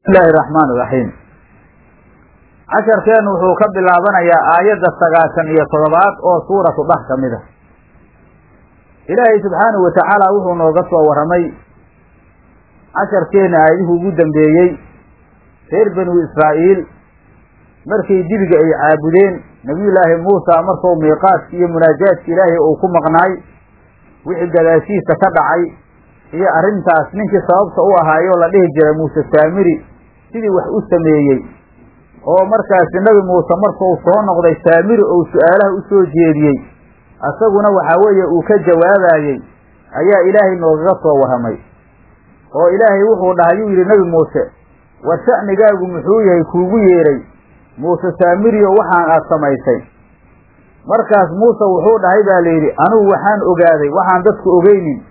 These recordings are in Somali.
bismillahi raxmaan iraxiim casharkeennu wuxuu ka bilaabanayaa aayadda sagaashan iyo toddobaad oo suuratu bah ka mid a ilaahay subxaanahu wa tacaala wuxuu nooga soo warramay casharkeenna aayadihii ugu dambeeyey reer banu israa'iil markay dibiga ay caabudeen nebiyullaahi muusa markuu miiqaadki iyo munaajaadki ilaahay uu ku maqnaay wixii gadaashiisa ka dhacay iyo arrintaas ninkii sababta u ahaayoo la dhihi jiray muuse saamiri sidii wax u sameeyey oo markaasi nebi muuse markuu soo noqday saamiri uu su-aalaha u soo jeediyey isaguna waxaa weeye uu ka jawaabayey ayaa ilaahay noogaga soo warramay oo ilaahay wuxuu dhahay yuu yidhi nebi muuse war sha'nigaagu muxuu yahay kuugu yeedhay muuse saamiriyo waxaan aad samaysay markaas muuse wuxuu dhahay baa la yidhi anugu waxaan ogaaday waxaan dadku ogeynin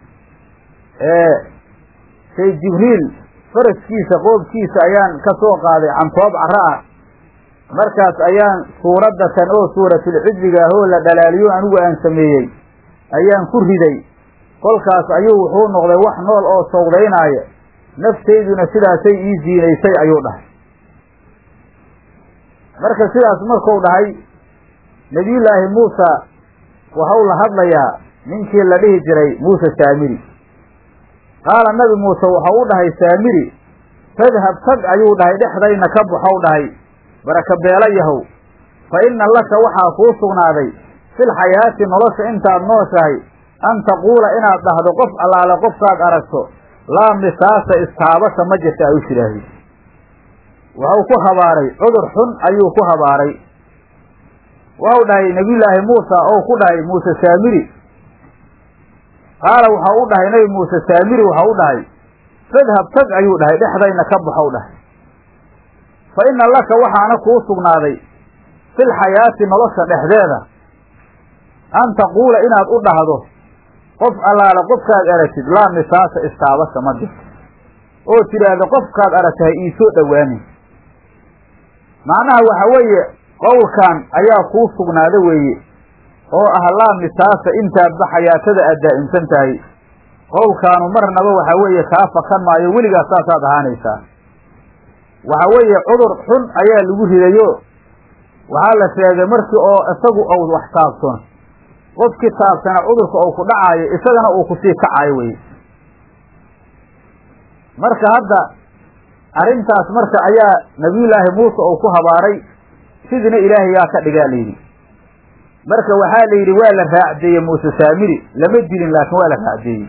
say jibriil faraskiisa qoobkiisa ayaan ka soo qaaday cantoob carro ah markaas ayaan suuradda tan oo suuratulcidliga ahoo la dhalaaliyo anigu aan sameeyey ayaan ku riday kolkaas ayuu wuxuu noqday wax nool oo sawdaynaaya naftayduna sidaasay ii ziinaysay ayuu dhahay marka sidaas markuu dhahay nebiyullaahi muusa waxau la hadlayaa ninkii la dhihi jiray muuse saamiri qaala nabi muuse waxau u dhahay saamiri fadhab tag ayuu dhahay dhexdayna ka baxow dhahay baraka beela yahow fa inna laka waxaa kuu sugnaaday fil xayaati nolosha intaad nooshahay an taquula inaad dhahdo qof allaale qofkaad aragto laa misaasa istaabasha ma jirta ay u shidhaahdi waxau ku habaaray cudur xun ayuu ku habaaray waxau dhahay nebiyullaahi muusa ou ku dhahay muuse saamiri qaala waxau u dhahay nebi muuse saamiri waxau u dhahay fadhab tag ayuu dhahay dhexdayna ka baxow dhahay fa inna laka waxaana kuu sugnaaday fil xayaati nolosha dhexdeeda an taquula inaad u dhahdo qof allaale qofkaad aragtid laa misaasa istaabasha ma jirto oo tidhaahdo qofkaad aragtahay iisoo dhowaanin macnaha waxa weeye qowlkan ayaa kuu sugnaada weeye oo ah laa misaasa intaadba xayaatada aad daa'imsan tahay qowlkaanu marnaba waxa weeye kaa fakan maayo weligaas saasaad ahaanaysaa waxa weeye cudur xun ayaa lagu ridayo waxaa la sheegay markii oo isagu ou wax taabsano qofkii taabsana cudurka ou ku dhacaayo isagana uu kusii kacayo weye marka hadda arrintaas marka ayaa nabiyullaahi muuse uu ku habaaray sidina ilaahay yaa ka dhigaa layidhi marka waxaa la yidhi waa la raacdeeyey muuse saamiri lama dilin laakiin waa la raacdeeyey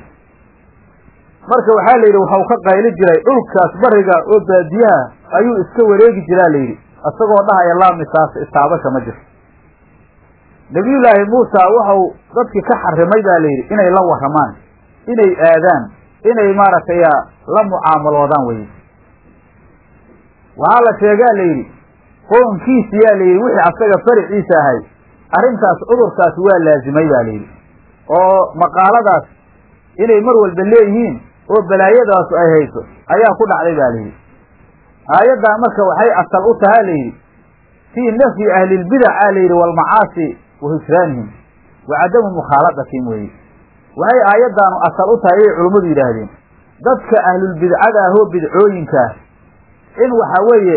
marka waxaa la yidhi waxau ka qayli jiray dhulkaas bariga oo baadiyaha ayuu iska wareegi jiraa la yidhi isagoo dhahaya laa misaas istaabasha ma jirto nebiyullaahi muusa waxau dadkii ka xarimay baa la yidhi inay la warramaan inay aadaan inay maaragtay la mucaamaloodaan weye waxaa la sheegaa la yidhi qoonkiisi yaa la yidhi wixii asaga fariciisa ahay arrintaas cudurkaas waa laazimay baa la yidhi oo maqaaladaas inay mar walba leeyihiin oo balaayadaasu ay hayso ayaa ku dhacday baa layidhi aayaddaa marka waxay asal u tahaa layidhi fii nafyi ahlilbidac aa layidhi waalmacaasi wa hijraanihim wa cadamu mukhaaladatihim weeye waxay aayaddaanu asal u tahay ayay culummadu yidhaahdeen dadka ahlulbidcada ahoo bidcooyinkaa in waxa weeye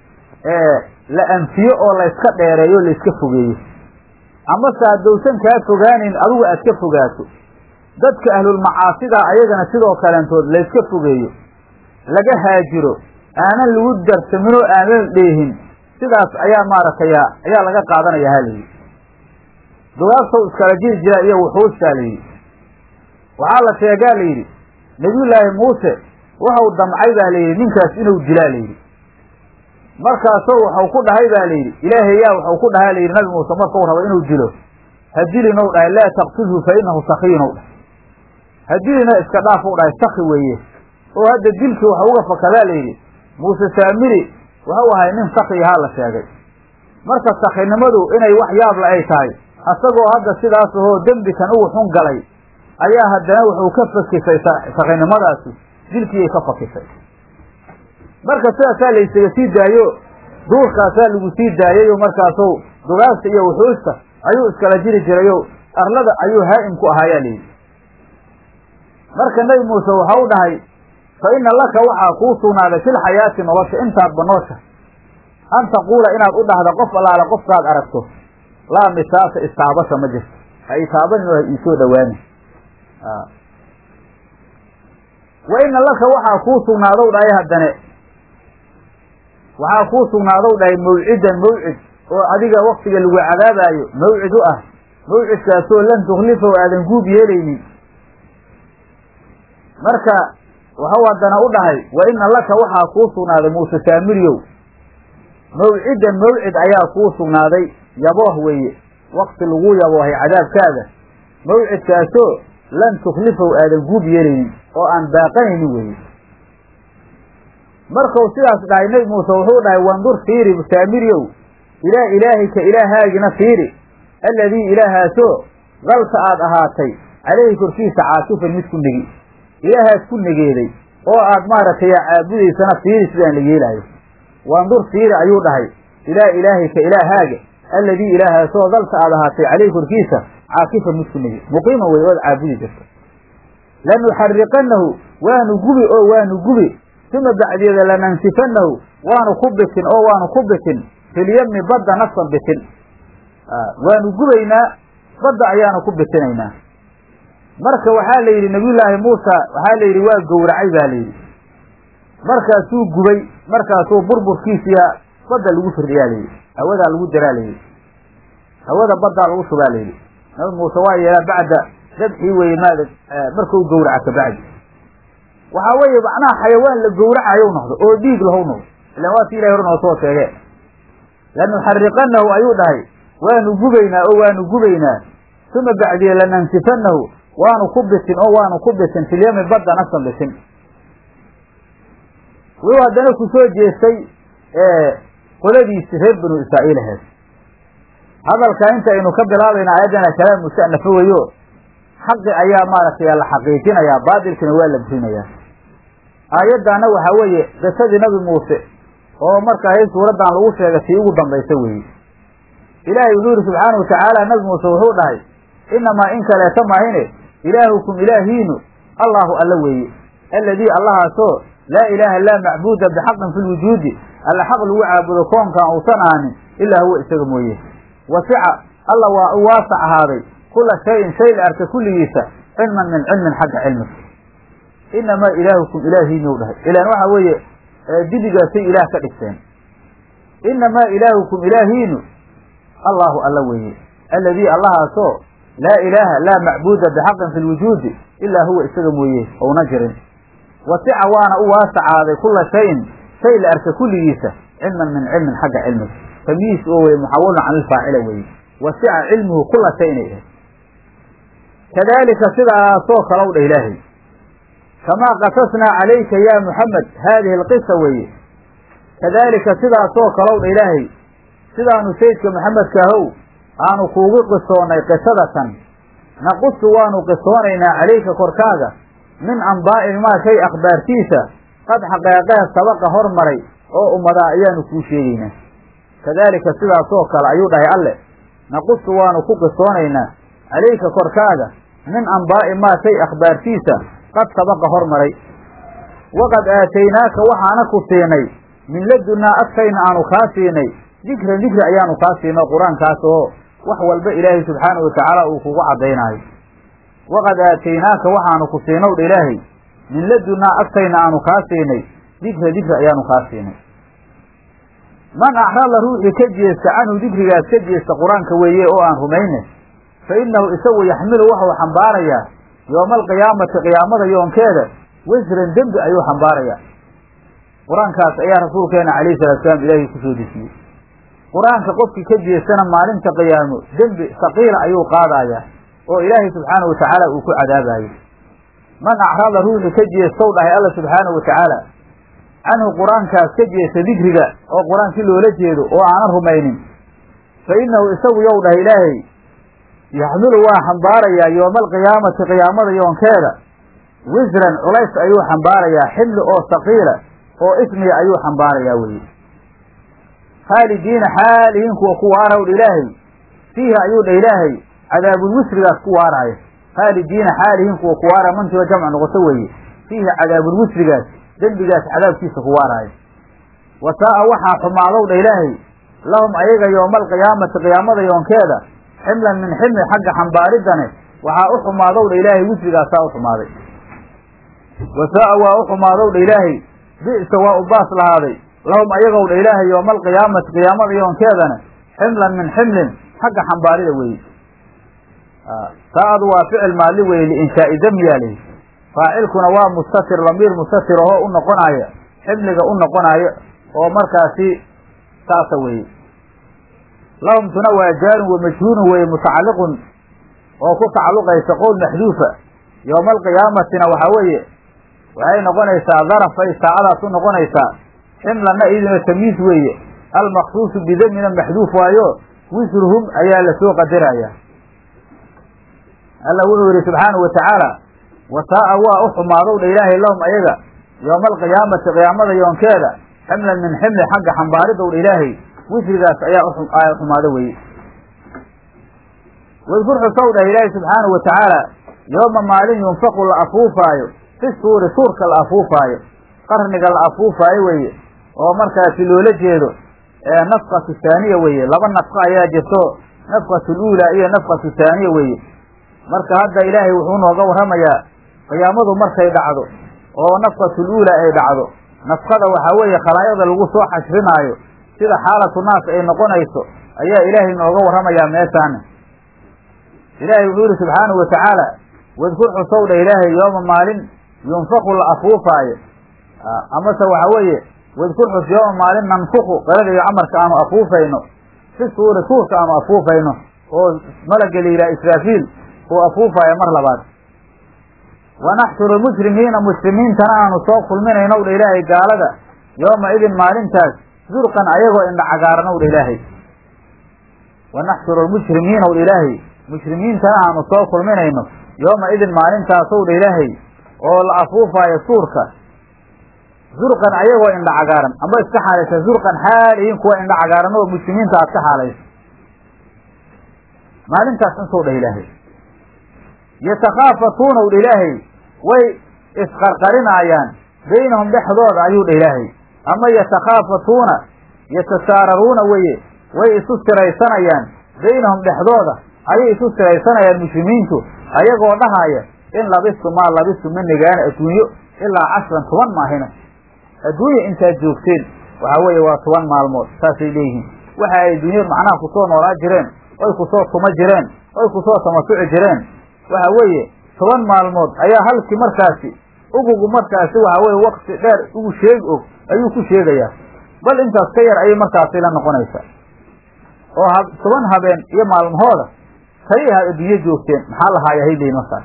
la anfiyo oo layska dheereeyo o layska fogeeyo amase haddowsan kaa fogaanin adigu aad ka fogaato dadka ahlulmacaasida ayagana sidoo kaleentood layska fogeeyo laga haajiro aanan lagu darsamin oo aanan dheehin sidaas ayaa maaragtay ayaa laga qaadanaya ha layidhi dugaagtow iskala jiri jiraa iyo wuxuustaa layidhi waxaa la sheegaa layidhi nebiyullaahi muuse waxau damcay baa layidhi ninkaas inuu dilaa layidhi markaasoo waxau ku dhahay baa layidhi ilaahay yaa waxau ku dhahay layidhi nabi muuse markau rabo inuu dilo ha dilinow dhahay laa taqtulhu fa innahu sakiynow dhahay ha dilina iska dhaaf u dhahay saki weeye oo hadda dilkii waxa uga fakadaa layidhi muuse saamiri waxau ahay nin sakiyahaa la sheegay marka sakinimadu inay wax yaabla ay tahay asagoo hadda sidaas ahoo dembikan ugu xun galay ayaa haddana wuxuu ka fakisay sakinimadaasi dilkiiyay ka fakisay marka sidaasaa laysaga sii daayo duurkaasaa lagu sii daayayoo markaasuu dugaagta iyo wuxuusta ayuu iskala jiri jirayo arlada ayuu haa'im ku ahaayaa layidhi marka nebi muuse waxau dhahay fa ina laka waxaa kuu sugnaaday filxayaati nolosha intaadba noosha an taquula inaad u dhahda qof allaale qofkaad aragto laa misaasa istaabasha ma jirto ha itaabanin oo ha iisoo dhowaanin wa ina laka waxaa kuu sugnaadow dhahay haddane waxaa kuu sugnaadow dhahay mawcidan mawcid oo adiga waktiga lagu cadaabaayo mawcid u ah mawcidkaasoo lan tukhlifaw aadan guub yeelaynin marka waxau haddana u dhahay wa ina laka waxaa kuu sugnaaday muuse saamiriyow mawcidan mawcid ayaa kuu sugnaaday yabooh weeye wakti lagu yaboohay cadaabkaaga mawcidkaasoo lan tukhlifaw aadan guub yeelaynin oo aan baaqanaynin weeye markuu sidaas dhahay nebi muuse wuxuu dhahay wandur fiiri saamiriyow ilaa ilaahika ilaahaagina fiiri alladii ilaahaasoo dalka aad ahaatay calayhi korkiisa caakifan mid ku negi ilaahaas ku negeeday oo aad maaragtay caabudaysana fiiri sidaan la yeelaayo wandur fiiri ayuu dhahay ilaa ilaahika ilaahaaga alladii ilaahaasoo dalka aad ahaatay calayhi korkiisa caakifan mid ku negi muqiima wey ood caabudi jirta lanuxariqannahu waanu gubi oo waanu gubi uma bacdeeda lanansifanahu waanu ku bitin oo waanu ku bitin filyami badda nafsan bitin waanu gubaynaa badda ayaanu ku bitinaynaa marka waxaa la yidhi nabiyullaahi muusa waxaa la yidhi waa gowracay baa la yidhi markaasuu gubay markaasuu burburkiisiya badda lagu firdhiyaa la yidhi hawadaa lagu daraa la yidhi hawada baddaa lagu shubaa la yidhi nabi muuse waa yeelaa bacda dabxii weye maada markau gowraca kabacdi waxaa weeye macnaha xayawaan la gowracayow noqdo oo dhiig lahow noqdo ilaan waa si ilahay hor noo soo sheege lanuxariqanahu ayuu dhahay waanu gubaynaa oo waanu gubaynaa uma bacdiya lanansifanahu waanu ku bitin oo waanu ku bitin filyami badda nafsan bitin wuxuu haddana ku soo jeestay qoladiisi reer banu israa'iil aheed hadalka inta aynu ka bilaabayna ayaddana kalaam musanafo weyo xaqi ayaa maaragtay la xaqiijinayaa baatilkina waa la burinayaa aayaddaana waxaa weeye qisadii nabi muuse oo markaa hay suuraddan lagu sheegay tii ugu dambaysa weeye ilaahay wuxuu yihi subxaana wa tacaala nabi muuse wuxuu dhahay inamaa in kaleeta mahine ilaahukum ilaahiinu allaahu alla weeye alladii allahaasoo laa ilaaha laa macbuuda bixaqin fi lwujuudi alla xaq lagu caabudo koonkaan uusan ahaanin ilaa huwa isaga mooye wasica alla waa u waasac ahaaday kula shayin shay la arka kulligiisa cilman min cilmin xagga cilmiga inamaa ilaahukum ilaahiinu dhahay ilaan waxa weeye dibigaasay ilaah ka dhigteen inamaa ilaahukum ilaahiinu allaahu alla weeye alladii allahaasoo laa ilaaha laa macbuuda bixaqin fi lwujuudi ilaa huwa isaga mooye ouna jirin wasica waana u waasacaaday kula shayin shay la arka kulligiisa cilman min cilmin xagga cilmiga tamyiis oo weye muxawalun can ilfaacila weeye wasica cilmuhu kula shay inay ahayd kadaalika sidaasoo kalow dha ilaahay kamaa qasasnaa calayka yaa muxamed haadihi alqisa weeye kadaalika sidaasoo kalow dha ilaahay sidaanu saydka maxamedkaahow aanu kuugu qisoonnay qisadatan naqusu waanu qisoonaynaa calayka korkaaga min ambaa'i maa shay akhbaartiisa qad xaqeeqee sabaqa hormaray oo ummadaa ayaanu kuu sheegaynaa kadaalika sidaasoo kale ayuu dhahay alle naqusu waanu ku qisoonaynaa calayka korkaaga min ambaa'i maa shay akhbaartiisa qad sabaqa hormaray waqad aataynaaka waxaana ku siinay min ladunnaa agtayna aanu kaa siinay dikran dikri ayaanu kaa siinay qur-aankaas oo wax walba ilaahay subxaanahu watacaala uu kugu caddaynaayo waqad aataynaaka waxaanu ku siinow dha ilaahay min ladunnaa agtayna aanu kaa siinay dikra dikri ayaanu kaa siinay man axrada ruuxii ka jeesta canhu dikrigaas ka jeesta qur-aanka weeye oo aan rumayne fa innahu isagu yaxmilu waxuu xambaarayaa yooma alqiyaamati qiyaamada yoonkeeda wasran dembi ayuu xambaarayaa qur-aankaas ayaa rasuulkeena calayhi salatu salaam ilaahay kusoo dejiyey qur-aanka qofkii ka jeestana maalinta qiyaamo dembi saqiila ayuu qaadayaa oo ilaahay subxaanahu watacaala uu ku cadaabayo man acrada ruuxii ka jeestow dhahay alla subxaanahu watacaala canhu qur-aankaas ka jeesta dikriga oo qur-aankii loola jeedo oo aanan rumaynin fa innahu isagu yow dhahay ilaahay yaxmilu waa xambaarayaa yooma alqiyaamati qiyaamada yoonkeeda wisran culays ayuu xambaarayaa xilli oo saqiila oo ismiga ayuu xambaarayaa weye khaalidiina xaalihiin kuwa ku waaraw dha ilaahay fiihi ayuu dha ilaahay cadaabul wisrigaas ku waaraaya khaalidiina xaalihiin kuwa ku waara mantiba jamc noqoto weeye fiihi cadaabulwisrigaas dembigaas cadaabkiisa ku waaraayo wasaa'a waxaa xumaadow dha ilaahay lahum ayaga yooma alqiyaamati qiyaamada yoonkeeda ximlan min ximli xagga xambaaridane waxaa u xumaadow dha ilaahay wisrigaasaa u xumaaday wasaa'a waa u xumaadow dha ilaahay bi'sa waa u baas lahaaday lahum ayagow dha ilaahay yooma alqiyaamati qiyaamada yoonkeedana ximlan min ximlin xagga xambaarida weeye saa'adu waa ficil maalli weye liinshaa'i damyaalihi faacilkuna waa mustatir lamiir mustatir ahoo u noqonaya ximliga u noqonayo oo markaasi saasa weeye lahumtuna waa jaarun wa majhuulun weeye mutacalliqun oo ku tacalluqaysa qowl maxduufa yowma alqiyaamatina waxaa weeye waxay noqonaysaa darafay saacadaas u noqonaysaa ximlanna iyaduna tamyiis weeye almaksuusu bidamina maxduuf waayo wisruhum ayaa lasoo qadaraya alla wuxuu yidhi subxaanahu watacaala wasaa'a waa u xumaadow dha ilaahay lahum ayaga yooma alqiyaamati qiyaamada yoonkeeda ximlan min ximli xagga xambaaridow dha ilaahay wisrigaas ayaa u xumaado weye wadkur xusow dhah ilaahay subxaanahu watacaala yooma maalin yunfaqu la afuufaayo fi suuri suurka la afuufaayo qarniga la afuufaayo weeye oo markaasi loola jeedo nafqatu haaniya weeye laba nafqo ayaa jirto nafqatu luulaa iyo nafqatu haaniya weeye marka hadda ilaahay wuxuu nooga warramayaa qiyaamadu markay dhacdo oo nafqatu luulaa ay dhacdo nafqada waxaa weeye khalaayada lagu soo xashrinaayo sida xaalatu naas ay noqonayso ayaa ilaahay nooga warramayaa meeshaani ilaahay wuxuu yihi subxaanahu watacaala wadkur xusow dha ilaahay yooma maalin yunfaqu la afuufaayo amase waxa weeye wadkur xus yooma maalin nanfuqu qirada iyo camarka aanu afuufayno fi suuri suurka aanu afuufayno oo malaga la yidhaha israafiil uu afuufaayo mar labaad wanaxshuru muslimiina muslimiintana aanu soo kulminaynow dha ilaahay gaalada yooma idin maalintaas zurqan ayagoo indha cagaaranow dha ilaahay wanaxshuru lmushrimiinaw dha ilaahay mushrimiintana aanu soo kulminayno yooma idin maalintaasow dha ilaahay oo la afuufaayo suurka zurqan ayagoo indha cagaaran amba iska xaalaysa zurqan xaalihiin kuwa indha cagaaran oo muslimiinta aad ka xaalayso maalintaas intuu dhah ilaahay yatakhaafatuunaw dha ilaahay way isqarqarinaayaan baynahum dhexdooda ayuu dha ilaahay ama yatakhaafatuuna yatasaararuuna weye way isu siraysanayaan baynahum dhexdooda ayay isu siraysanayaan muslimiintu ayagoo dhahaaya in labistu maa labistu ma negaana adduunyo ilaa cashran toban maahina adduunya intaad joogteen waxaa weeye waa toban maalmood saasay leeyihiin waxa ay adduunya macnaha kusoo noolaa jireen oy kusoo tuma jireen oy kusoo tamasuci jireen waxa weeye toban maalmood ayaa halkii markaasi ugugu markaasi waxa weye wakti dheer ugu sheegi og ayuu ku sheegayaa bal intaas ka yar ayay markaasi la noqonaysaa oo ha toban habeen iyo maalmahooda kaliya had adduunyo joogteen maxaa lahaaya hayleyn markaas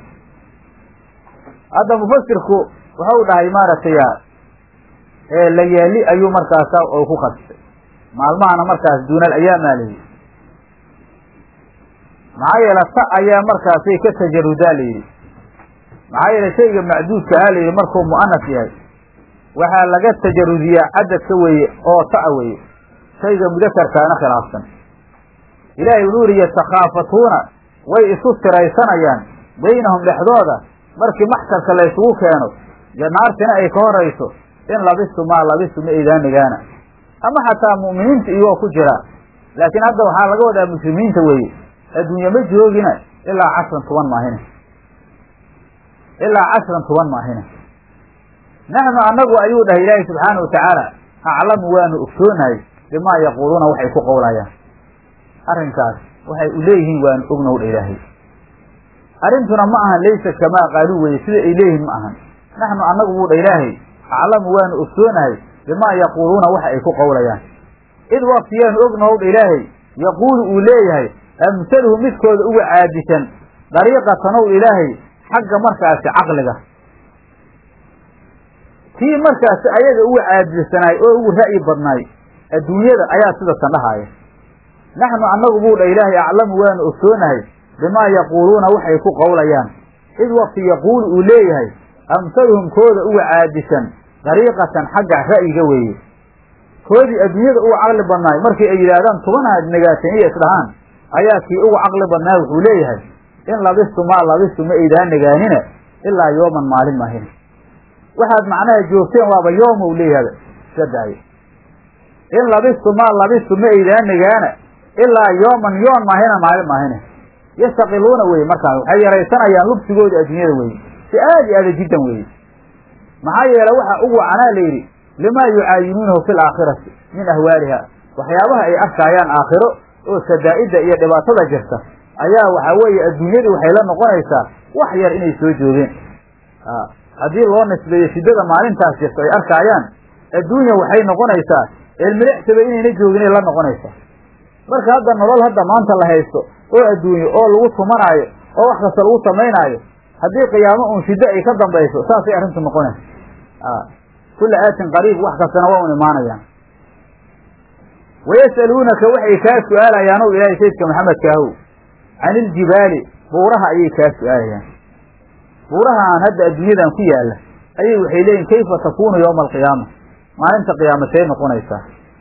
hadda mufasirku wuxuu dhahay maaragtay layaali ayuu markaasa oo ku qasbay maalmahana markaas duunal ayaamaa layidhi maxaa yeele ta ayaa markaasay ka tajarudaa layidhi maxaa yeele shayga macduudka ah layidhi markuu mu'anas yahay waxaa laga tajarudiyaa cadadka weeye oo ta'a weeye shayga mudakarkaana khilaafsan ilaahay wuxuu yihi yatakhaafatuuna way isu siraysanayaan baynahum dhexdooda markii maxkarka laysugu keeno naartina ay ka horayso in labistu maa labistu ma idaanigaana ama xataa mu'miniinta iyagoo ku jira laakiin hadda waxaa laga wadaa muslimiinta weeye adduunye ma joogina ilaa cashran toban maahine ilaa cashran toban maahine naxnu annagu ayuu dhahay ilaahay subxaana watacaala aclamu waanu ogsoonahay bimaa yaquuluuna waxay ku qowlayaan arrinkaas waxay u leeyihiin waanu ognow dha ilaahay arrintuna ma ahan laysa kamaa qaaluu weye sida ay leeyihiin ma ahan naxnu annagu buu dha ilaahay aclamu waanu ogsoonahay bimaa yaquuluuna waxa ay ku qowlayaan id waktiyaanu ognahow dha ilaahay yaquulu uu leeyahay amsaluhu midkooda uga caadisan dariiqatanow ilaahay xagga markaasi caqliga kii markaasi ayaga uga caadisanaay oo ugu ra'yi badnaay adduunyada ayaa sidatan dhahaaya naxnu annagu buu dha ilaahay aclamu waanu ogsoonahay bimaa yaquuluuna waxay ku qowlayaan id wakti yaquulu uu leeyahay amsaluhum kooda uga caadisan dariiqatan xagga ra'yiga weeye koodii adduunyada uga caqli badnaay markii ay yidhaahdaan tobanaad negaateen iyo isdhahaan ayaa kii uga caqli badnaa wuxuu leeyahay in labistu maa labistu ma aydaan negaanina ilaa yooman maalin maahina waxaad macnaha joogteen waaba yoom ou leeyahaba iska daayo in labistu maa labistu ma aydaan nagaana ilaa yooman yoon maahina maalin maahine yastaqiluuna weye markaas waxay yaraysanayaan lubsigooda adduunyada weye si aad iyo aada jiddan weye maxaa yeele waxa ugu wacanaa la yidhi limaa yucaayinuunahu fi laakhirati min ahwaaliha waxyaabaha ay arkaayaan aakhiro oo sadaa'idda iyo dhibaatada jirta ayaa waxaa weeye adduunyadii waxay la noqonaysaa wax yar inay soo joogeen haddii loo nisbeeyo shiddada maalintaas jirta ay arkaayaan adduunya waxay noqonaysaa eelmilixsaba inayna jooginay la noqonaysaa marka hadda nolol hadda maanta la haysto oo adduunyo oo lagu tumanaayo oo wax kasta lagu samaynaayo haddii qiyaamo uun shiddo ay ka dambayso saasay arrintu noqonaysa kulla aatin qariib wax kastana waa un imaanayaan wayas'aluunaka waxay kaa su'aalayaan ow ilaahay sayidka maxamedkaahow can iljibaali buuraha ayay kaa su'aalayaan buurahaan hadda adduunyadan ku yaalla ayay waxay leeyihin kayfa takuunu yowma alqiyaama maalinta qiyaama say noqonaysaa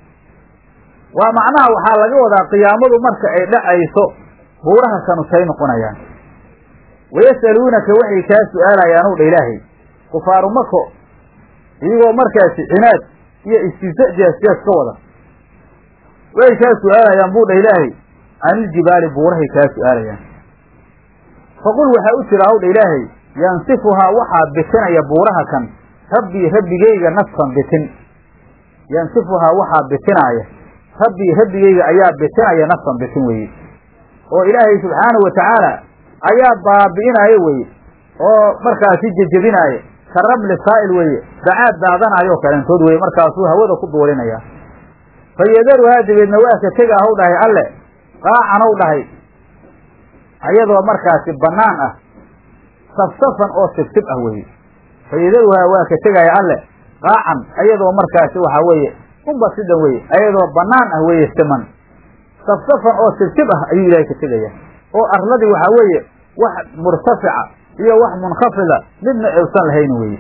waa macnaha waxaa laga wadaa qiyaamadu marka ay dhacayso buuraha kanu say noqonayaan wayas'aluunaka waxay kaa su'aalayaan ow dha ilaahay kufaaru mako iyagoo markaasi cinaad iyo istiza jees-jees ka wada way kaa su'aalayaan buu dha ilaahay can iljibaali buurahay kaa su'aalayaan faqul waxaa u jira ow dha ilaahay yansifuhaa waxaa bitinaya buuraha kan rabbii rabbigayga nafsan bitin yansifuhaa waxaa bitinaaya rabbii rabbigayga ayaa bitinaya nafsan bitin weeye oo ilaahay subxaanahu wa tacaala ayaa baabi'inaayo weye oo markaasi jejebinaayo ka ramli saa'il weeye dacaad daadanaayoo kaleentood weye markaasuu hawada ku duulinaya fa yadaruhaa dabeedna waa ka tega ahow dhahay alle qaacanow dhahay ayadoo markaasi bannaan ah safsafan oo sibsib ah weeye fa yadaruhaa waa ka tegaya alle qaacan ayadoo markaasi waxaa weeye unbasidan weye ayadoo bannaan ah weeye siman safsafan oo sibsib ah ayuu ilaahay ka tegaya oo arladii waxaa weeye wax murtafica iyo wax munkhafida midna uusan lahayn weeye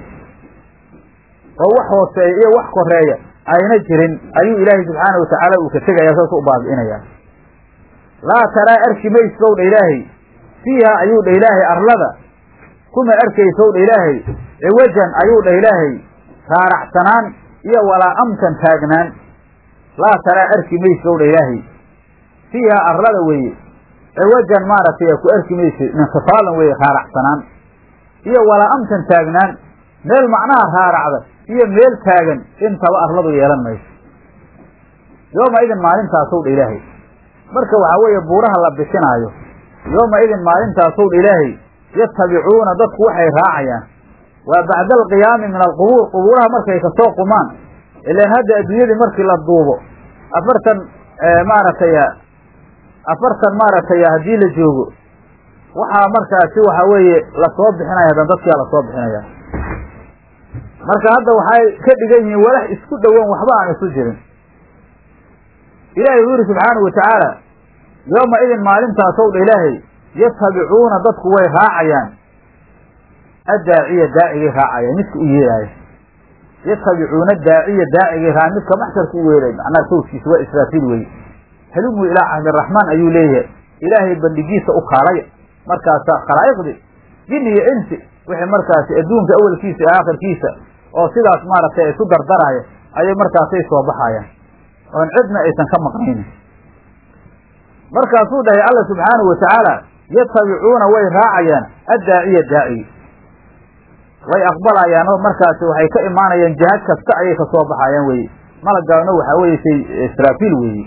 oo wax hooseeya iyo wax koreeya ayna jirin ayuu ilaahay subxaana watacaala uu ka tegaya saas u baabi'inaya laa taraa arki maysow dha ilaahay fiiha ayuu dha ilaahay arlada kuma arkaysow dha ilaahay ciwajan ayuu dhah ilaahay raaracsanaan iyo walaa amtan taagnaan laa taraa arki maysow dha ilaahay fiiha arlada weeye ciwajan maaragtay ku arki maysid ninkifaalan weeye raaracsanaan iyo walaa amtan taagnaan meel macnaha raaracda iyo meel taagan intaba arladu yeelan mayso yooma idin maalintaasow dha ilaahay marka waxaa weeye buuraha la bisinaayo yooma idin maalintaasow dha ilaahay yatabicuuna dadku waxay raacayaan waa bacda alqiyaami min alqubuur qubuuraha markay kasoo qumaan ilaan hadda adduunyadii markii la duubo afartan maaragtay afartan maaragtay haddii la joogo waxaa markaasi waxaa weeye lasoo bixinaya hadan dadkia lasoo bixinaya marka hadda waxay ka dhigan yihiin walax isku dhowan waxba aan isu jirin ilaahay wuxu yidhi subxaanahu watacaala yooma idin maalintaasow dha ilaahay yatabicuuna dadku way raacayaan addaaciya daacigay raacayaan midka u yeeraaya yatabicuuna daaciya daacigay raa midka maxsharka u weeray macnaha sawskiisa waa israafiil weye halumuu ilaa cahdiraxmaan ayuu leeyahay ilaahay bandhigiisa u kaalaya markaasaa khalaa'iqdi jin iyo insi wixii markaasi adduunka awelkiisa iyo aakhirkiisa oo sidaas maaragtay isu dardaraya ayay markaasay soo baxayaan oon cidna aysan ka maqnaynin markaasuu dhahay alla subxaanahu watacaala yatabicuuna way raacayaan addaaciya daacigi way aqbalayaan oo markaasi waxay ka imaanayaan jihad kasta ayay kasoo baxayaan weye malagaano waxaa weye say israafiil weeye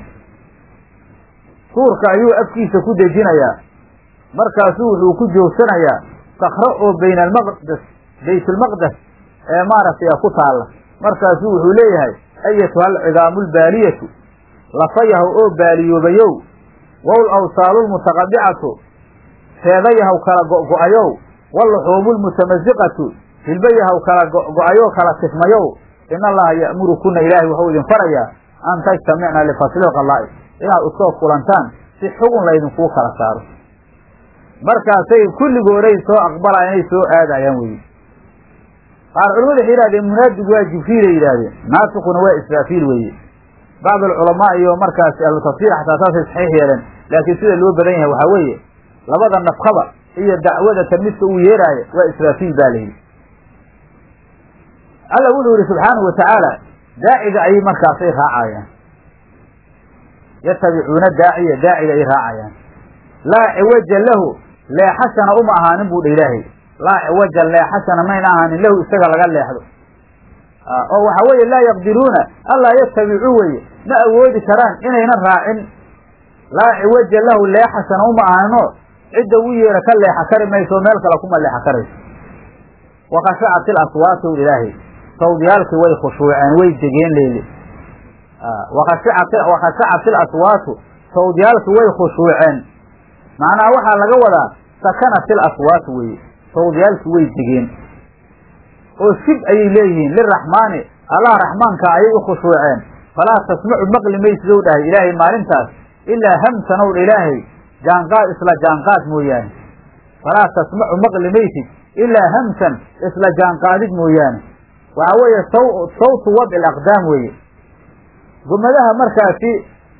suurka ayuu afkiisa ku dejinayaa markaasuu wuxuu ku joogsanayaa sakro oo bayna almaqdes baytulmaqdes ee maaragtay ku taalla markaasuu wuxuu leeyahay ayatuha alcidaamu lbaaliyatu lafayahow oo baaliyoobayow wawl awsaalu lmutaqadicatu feedayahaw kala go'go'ayow waluxuumu lmutamasiqatu hilbayahaw kala go'go'ayo kala tifmayow in allaha ya'murukuna ilaahay waxuu idin farayaa an tajtamicna lifasli lqalaa'i inaad usoo kulantaan si xugun laydinkuu kala saaro markaasay kulligooday soo aqbalayaan inay soo aadayaan weye qaar culamadu waxay yihahdeen munaadigu waa jibriilay yidhahdeen naasikuna waa israafiil weeye bacd alculamaa iyo markaasi ahlu tafsiir xataa saasay saxiix yeeleen laakiin sida loo badan yahay waxaa weeye labada nafkaba iyo dacwada tan midka uu yeeraayo waa israafiil baa layidhi alla wuxuu yihi subxaanahu watacaala daaciga ayay markaasay raacayaan yatabicuuna daaciya daaciga ay raacayaan laa ciwaja lahu leexashana uma ahaanin buu dha ilaahay laa ciwaja leexashana mayna ahaanin lahu isaga laga leexdo oo waxa weeye laa yaqdiruuna allaa yatabicuu weye ma awoodi karaan inaynan raacin laa ciwaja lahu leexashana uma ahaaninoo cidda u yeera ka leexa kari mayso meel kale kuma leexa karayso wakashacat ilaswaatu ilaahay sawdyaalkii way khushuuceen way degeen leyle wakashacat ilaswaatu sawdyaalkii way khushuuceen macnaha waxaa laga wadaa sakanat ilaswaatu weye sawdyaalkii way degeen oo shib ayay leeyihiin liraxmaani allah raxmaanka ayay u khushuuceen falaa tasmacu maqli maysid ow dhahay ilaahay maalintaas ilaa hamsan ow dha ilaahay jaanqaad isla jaanqaad mooyaane falaa tasmacu maqli maysid ilaa hamsan isla jaanqaadid mooyaane waxa weeye sawtu wadci alaqdaam weeye gumadaha markaasi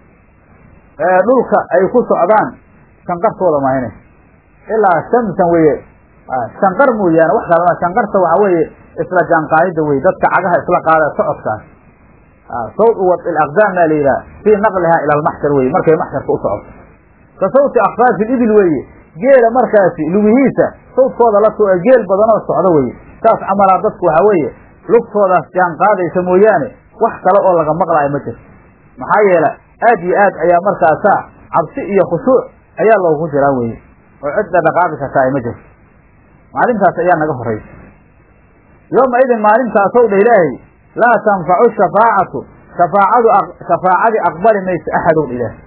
dhulka ay ku socdaan shanqartooda mahayne ilaa shamsan weeye shanqar mooyaane wax kalama shanqarta waxa weeye isla jaanqaadida weye dadka cagaha isla qaada socodkaas sawt wadci alaqdaam baa la yidhaha fii naqlihaa ila almaxshar weye markay maxsharka u socoto ka sawti akfaafi libil weeye geela markaasi lugihiisa sawtkooda la soo geel badanoo socdo weye saas camalaa dadku waxa weeye lugtoodaas jaan qaadaysa mooyaane wax kale oo laga maqlaayo ma jirto maxaa yeele aad iyo aad ayaa markaasaa cabsi iyo khushuuc ayaa loogu jiraa weye oo cidda dhaqaaqi karta ay ma jirto maalintaas ayaa naga horaysa yooma idin maalintaasow dha ilaahay laa tanfacu shafaacatu shafaacadu shafaacadii aqbali mayso axadow dha ilaahay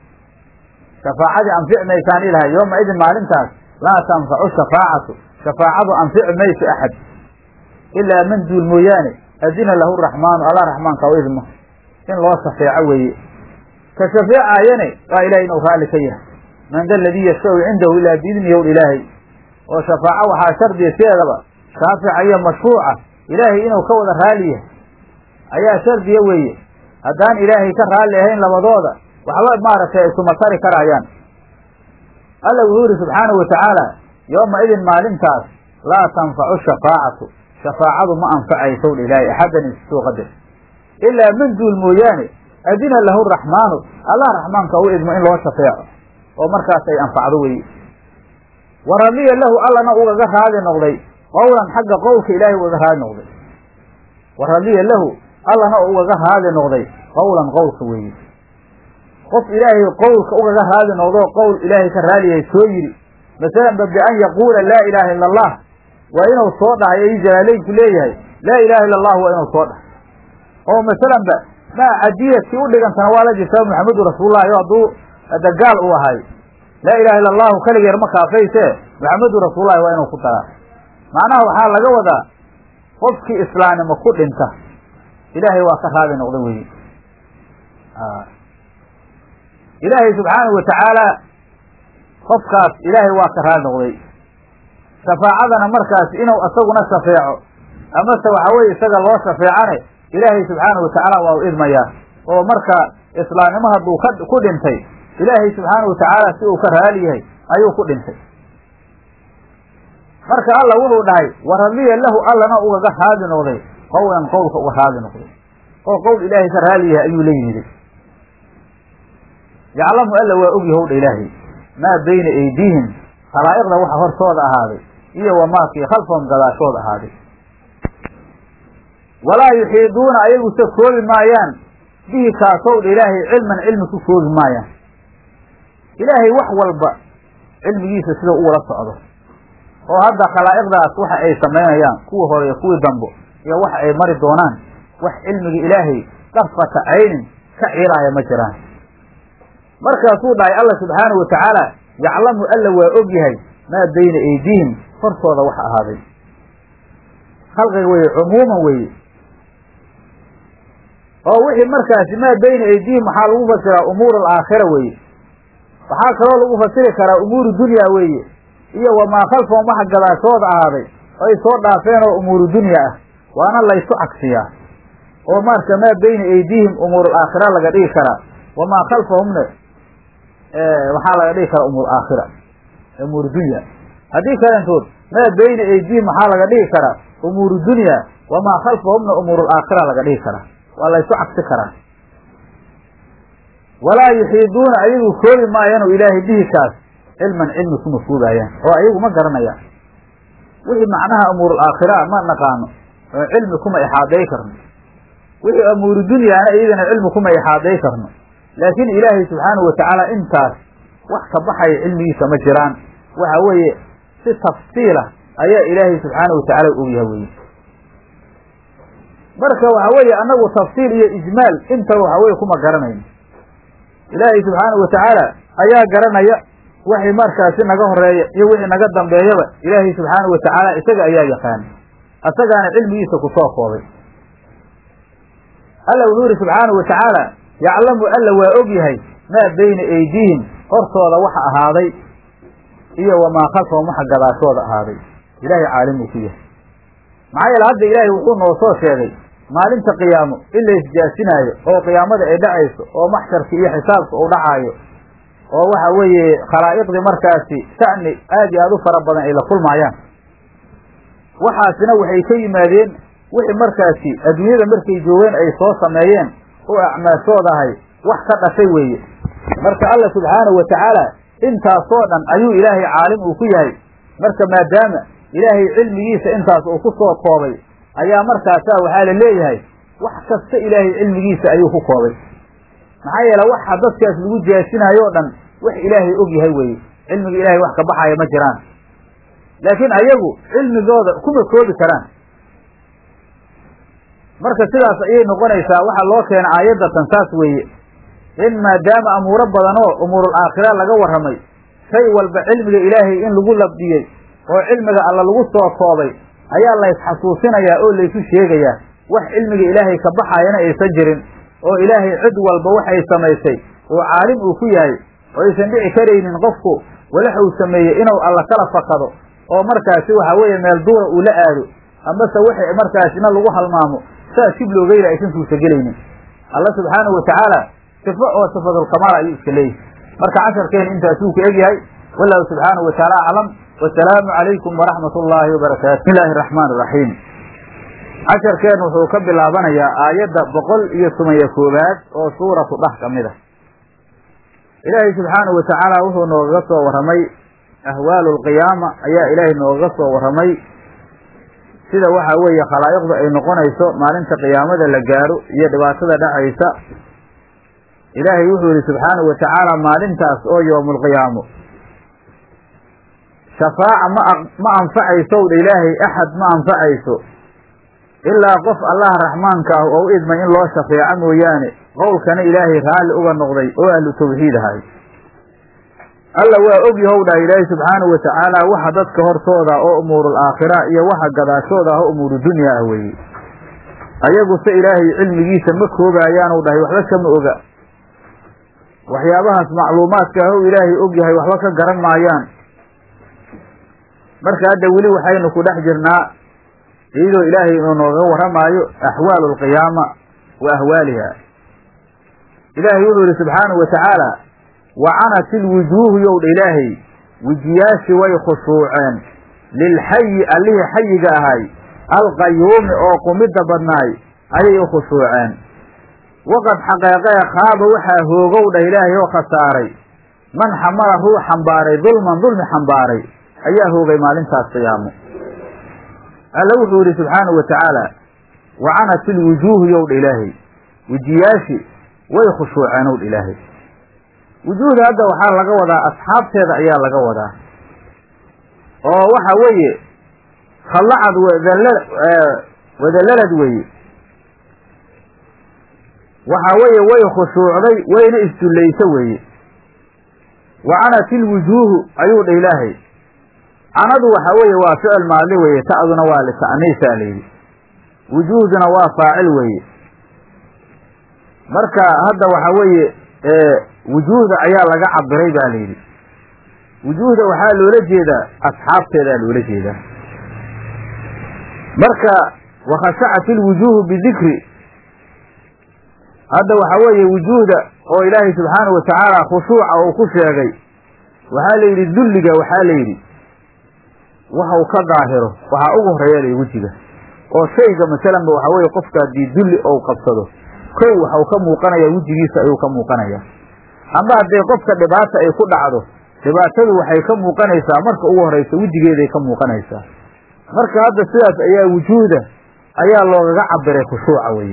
shafaacadii anfici maysaan ilahay yooma idin maalintaas laa tanfacu shafaacatu shafaacadu anfici mayso axad ilaa man duul mooyaane adina lahu raxmaanu allah raxmaanka u idmo in loo shafeeco weeye ka shafeecaayane waa ilahay inuu raalli ka yahay man da aladii yashfau cindahu ilaa biidni yowl ilaahay oo shafaaco waxaa shardiya sideedaba shaafica iyo mashfuuca ilaahay inuu ka wada raali yahay ayaa shardiya weeye haddaan ilaahay ka raalli ahayn labadooda waxba maaragtay ay suma tari karaayaan alla wuxuu yihi subxaanahu watacaala yooma idin maalintaas laa tanfacu shafaacatu shafaacadu ma anfacaysow dha ilaahay axaddan insoo qadar ilaa man duul mooyaane adina lahu raxmaanu allah raxmaanka u idmo in loo shafeeco oo markaas ay anfacdo weye wa radiya lahu allana ugaga raadi noqday qowlan xagga qowlka ilaahay ugaga raadi noqday wa radiya lahu allana ugaga raadi noqday qowlan qowlka weeye qof ilaahay qowlka ugaga raadi noqdo qowl ilaahay ka raaliyahay soo yidhi masalan ba bian yaquula laa ilaaha ila allah waa inuu soo dhahay ay jalaaleynku leeyahay laa ilaha illa allah waa inuu soo dhahay oo masalan ba maa cadiyadkii u dhigantana waa la jirtaa maxamedu rasuulullahi o hadduu dagaal uu ahay laa ilaha illa allahu keligeer ma kaafayse maxamedu rasuulullahi waa inuu ku daraa macnaha waxaa laga wadaa qofkii islaamnimo ku dhinta ilaahay waa ka raadi noqda weyi ilaahay subxaanahu watacaala qofkaas ilaahay waa ka raali noqday shafaacadana markaas inuu isaguna shafeeco amase waxa weye isaga loo shafeecane ilaahay subxaanahu watacaala waa u idmayaa oo marka islaamnimo hadduu ka ku dhintay ilaahay subxaanahu watacaala si uu ka raali yahay ayuu ku dhintay marka alla wuxuu dhahay wa radiya lahu allana ugaga raadi noqday qowlan qowlka uga raadi noqday oo qowl ilaahay ka raali yahay ayuu la yimidi yaclamu alla waa ogyahow dha ilaahay maa bayna aydiihim khalaa'iqda waxa hortooda ahaaday iyo wamaakii khalfahum gadaashooda ahaaday walaa yuxiiduuna ayaguse koobi maayaan bihi kaasow dha ilaahay cilman cilmi ku koobi maayaan ilaahay wax walba cilmigiisa sida u wala socdo oo hadda khalaa'iqdaas waxa ay samaynayaan kuwii hore iyo kuwii dambo iyo waxa ay mari doonaan wax cilmiga ilaahay darfata caynin ka ciilaaya ma jiraan markaasuu dhahay alla subxaanahu watacaala yaclamu alla waa og yahay maa bayna aydiihim hortooda waxa ahaaday khalqiga weye cumuuman weeye oo wixii markaasi maa bayna aydiihim waxaa lagu fasiraa umuur alaakhira weeye waxaa kaloo lagu fasiri karaa umuuru dunya weeye iyo wamaa khalfahum waxa gadaashooda ahaaday ay soo dhaafeen oo umuuru dunya ah waana laysu cagsiyaa oo marka maa bayna aydiihim umuur alaakhira laga dhigi karaa wamaa khalfahumna waxaa laga dhigi karaa umuur aakhira umuur dunya haddii kalentood maa bayna aydiihim waxaa laga dhigi karaa umuuru dunya wamaa khalfahumna umuuru alaakhira laga dhigi karaa waa laysu cagsi karaa walaa yuxiiduuna ayagu koobi maayaan oo ilaahay bihi kaas cilman cilmi kuma koobaayaan oo ayagu ma garanayaan wixii macnaha umuuru alaakhira ma naqaano oo cilmi kuma ixaaday karno wixii umuuru dunyaana iyadana cilmi kuma ixaaday karno laakiin ilaahay subxaanahu watacaala intaas wax ka baxaya cilmigiisa ma jiraan waxa weeye si tafsiila ayaa ilaahay subxaanahu watacaala ogyaha weye marka waxa weeye annagu tafsiil iyo ijmaal intaba waxa weye kuma garanayno ilaahay subxaanahu watacaala ayaa garanaya wixii markaasi naga horeeya iyo wixii naga dambeeyaba ilaahay subxaanahu watacaala isaga ayaa yaqaana asagaana cilmigiisa kusoo koobay alla wuxuu yihi subxaanahu watacaala yaclamu alla waa og yahay maa bayna aydiihim hortooda waxa ahaaday iyo wamaa khalfahum waxa gadaashooda ahaaday ilaahay caalim uu ku yahay maxaa yeele hadda ilaahay wuxuu noo soo sheegay maalinta qiyaamo in la isjaasinaayo oo qiyaamada ay dhacayso oo maxsharka iyo xisaabka uu dhacaayo oo waxa weeye khalaa'iqdii markaasi sha'ni aad iyo aad u fara badan ay la kulmaayaan waxaasina waxay ka yimaadeen wixii markaasi adduunyada markay joogeen ay soo sameeyeen oo acmaashoodahay wax ka dhashay weeye marka alla subxaanahu watacaala intaasoo dhan ayuu ilaahay caalim uu ku yahay marka maadaama ilaahay cilmigiisa intaas uu ku soo koobay ayaa markaasaa waxaa la leeyahay wax kasta ilaahay cilmigiisa ayuu ku koobay maxaa yeele waxa dadkaas lagu jaasinaayo o dhan wax ilaahay og yahay weeye cilmiga ilaahay wax ka baxaya ma jiraan laakiin ayagu cilmigooda kuma koobi karaan marka sidaas ayay noqonaysaa waxaa loo keena aayaddatan saas weeye in maadaama amuuro badanoo umuurul aakhira laga warramay shay walba cilmiga ilaahay in lagu labdiyey oo cilmiga alla lagu soo koobay ayaa laysxasuusinayaa oo laysu sheegayaa wax cilmiga ilaahay ka baxayana aysan jirin oo ilaahay cid walba waxay samaysay oo caalim uu ku yahay oo aysan dhici karaynin qofku walaxuu sameeyey inuu alla kala fakado oo markaasi waxa weeye meel duura uu la aado amase wixii markaasina lagu halmaamo saas shib loogeyla aysan suurtagelaynin alla subxaanahu watacaala sifo oo sifadulkamaal ayuu iska leeyahay marka casharkeena intaasuu ku egyahay wallahu subxaanahu watacaala aclam wasalaamu calaykum waraxmat ullaahi wabarakaatu bismi illaahi araxmaan iraxiim casharkeen wuxuu ka bilaabanayaa aayadda boqol iyo toban-iyo koowaad oo suuratu dhah ka mid a ilaahay subxaanahu watacaala wuxuu noogaga soo warramay ahwaalu lqiyaama ayaa ilaahay noogaga soo warramay sida waxa weeye khalaa'iqdu ay noqonayso maalinta qiyaamada la gaaro iyo dhibaatada dhacaysa ilaahay wuxuu yihi subxaanahu watacaala maalintaas oo yowmulqiyaamo shafaaca ma ma anfacaysow dha ilaahay axad ma anfacayso ilaa qof allaha raxmaanka ah oo u idmay in loo shafeeco mooyaane qowlkana ilaahay raalli uga noqday oo ahlu tawxiid ahay alla waa og yahow dhah ilaahay subxaanahu watacaala waxa dadka hortooda oo umuurul aakhira iyo waxa gadaashooda ah oo umuuru dunya ah weeye ayaguse ilaahay cilmigiisa ma koobayaanu dhahay waxba kama oga waxyaabahaas macluumaadka ah o ilaahay og yahay waxba ka garan maayaan marka hadda weli waxaynu ku dhex jirnaa iyadoo ilaahay inuu nooga warramaayo axwaalu alqiyaama wa ahwaaliha ilaahay wuxuu yihi subxaanahu watacaala wacanat ilwujuuhu yowdha ilaahay wejiyaashi way khushuuceen lilxayi allihii xayiga ahay alqayuumi oo qumidda badnaay ayay u khushuuceen waqad xaqeeqee khaaba waxaa hoogow dhah ilaahay oo khasaaray man xamala ruux xambaaray dulman dulmi xambaaray ayaa hoogay maalintaas qiyaamo alla wuxuu yihi subxaanahu watacaala wacanat ilwujuuhu yowdha ilaahay wejiyaashi way khushuuceen owdha ilaahay wujuuhda hadda waxaa laga wadaa asxaabteeda ayaa laga wadaa oo waxa weeye khallacad wadallalad weeye waxa weeye way khushuucday wayna isdullayso weeye wacanat ilwujuuhu ayuu dha ilaahay canadu waxa weeye waa ficil maadli weeye ta'duna waa lita'niisaa layidhi wujuuhduna waa faacil weeye marka hadda waxa weeye wujuuhda ayaa laga cabiray ba layidhi wujuuhda waxaa loola jeedaa asxaabteedaa loola jeedaa marka wakhashacat ilwujuuhu bidikri hadda waxa weeye wujuuhda oo ilaahay subxaanahu watacaala khushuuca uu ku sheegay waxaa la yidhi dulliga waxaa la yidhi waxau ka daahiro waxaa ugu horeeya lay wejiga oo shayga masalanba waxaa weeye qofka haddii dulli ou qabsado kow waxau ka muuqanayaa wejigiisa ayuu ka muuqanayaa amba haddii qofka dhibaata ay ku dhacdo dhibaatadu waxay ka muuqanaysaa marka ugu horraysa wejigeeday ka muuqanaysaa marka hadda sidaas ayaa wujuuda ayaa loogaga cabiray khushuuca weeye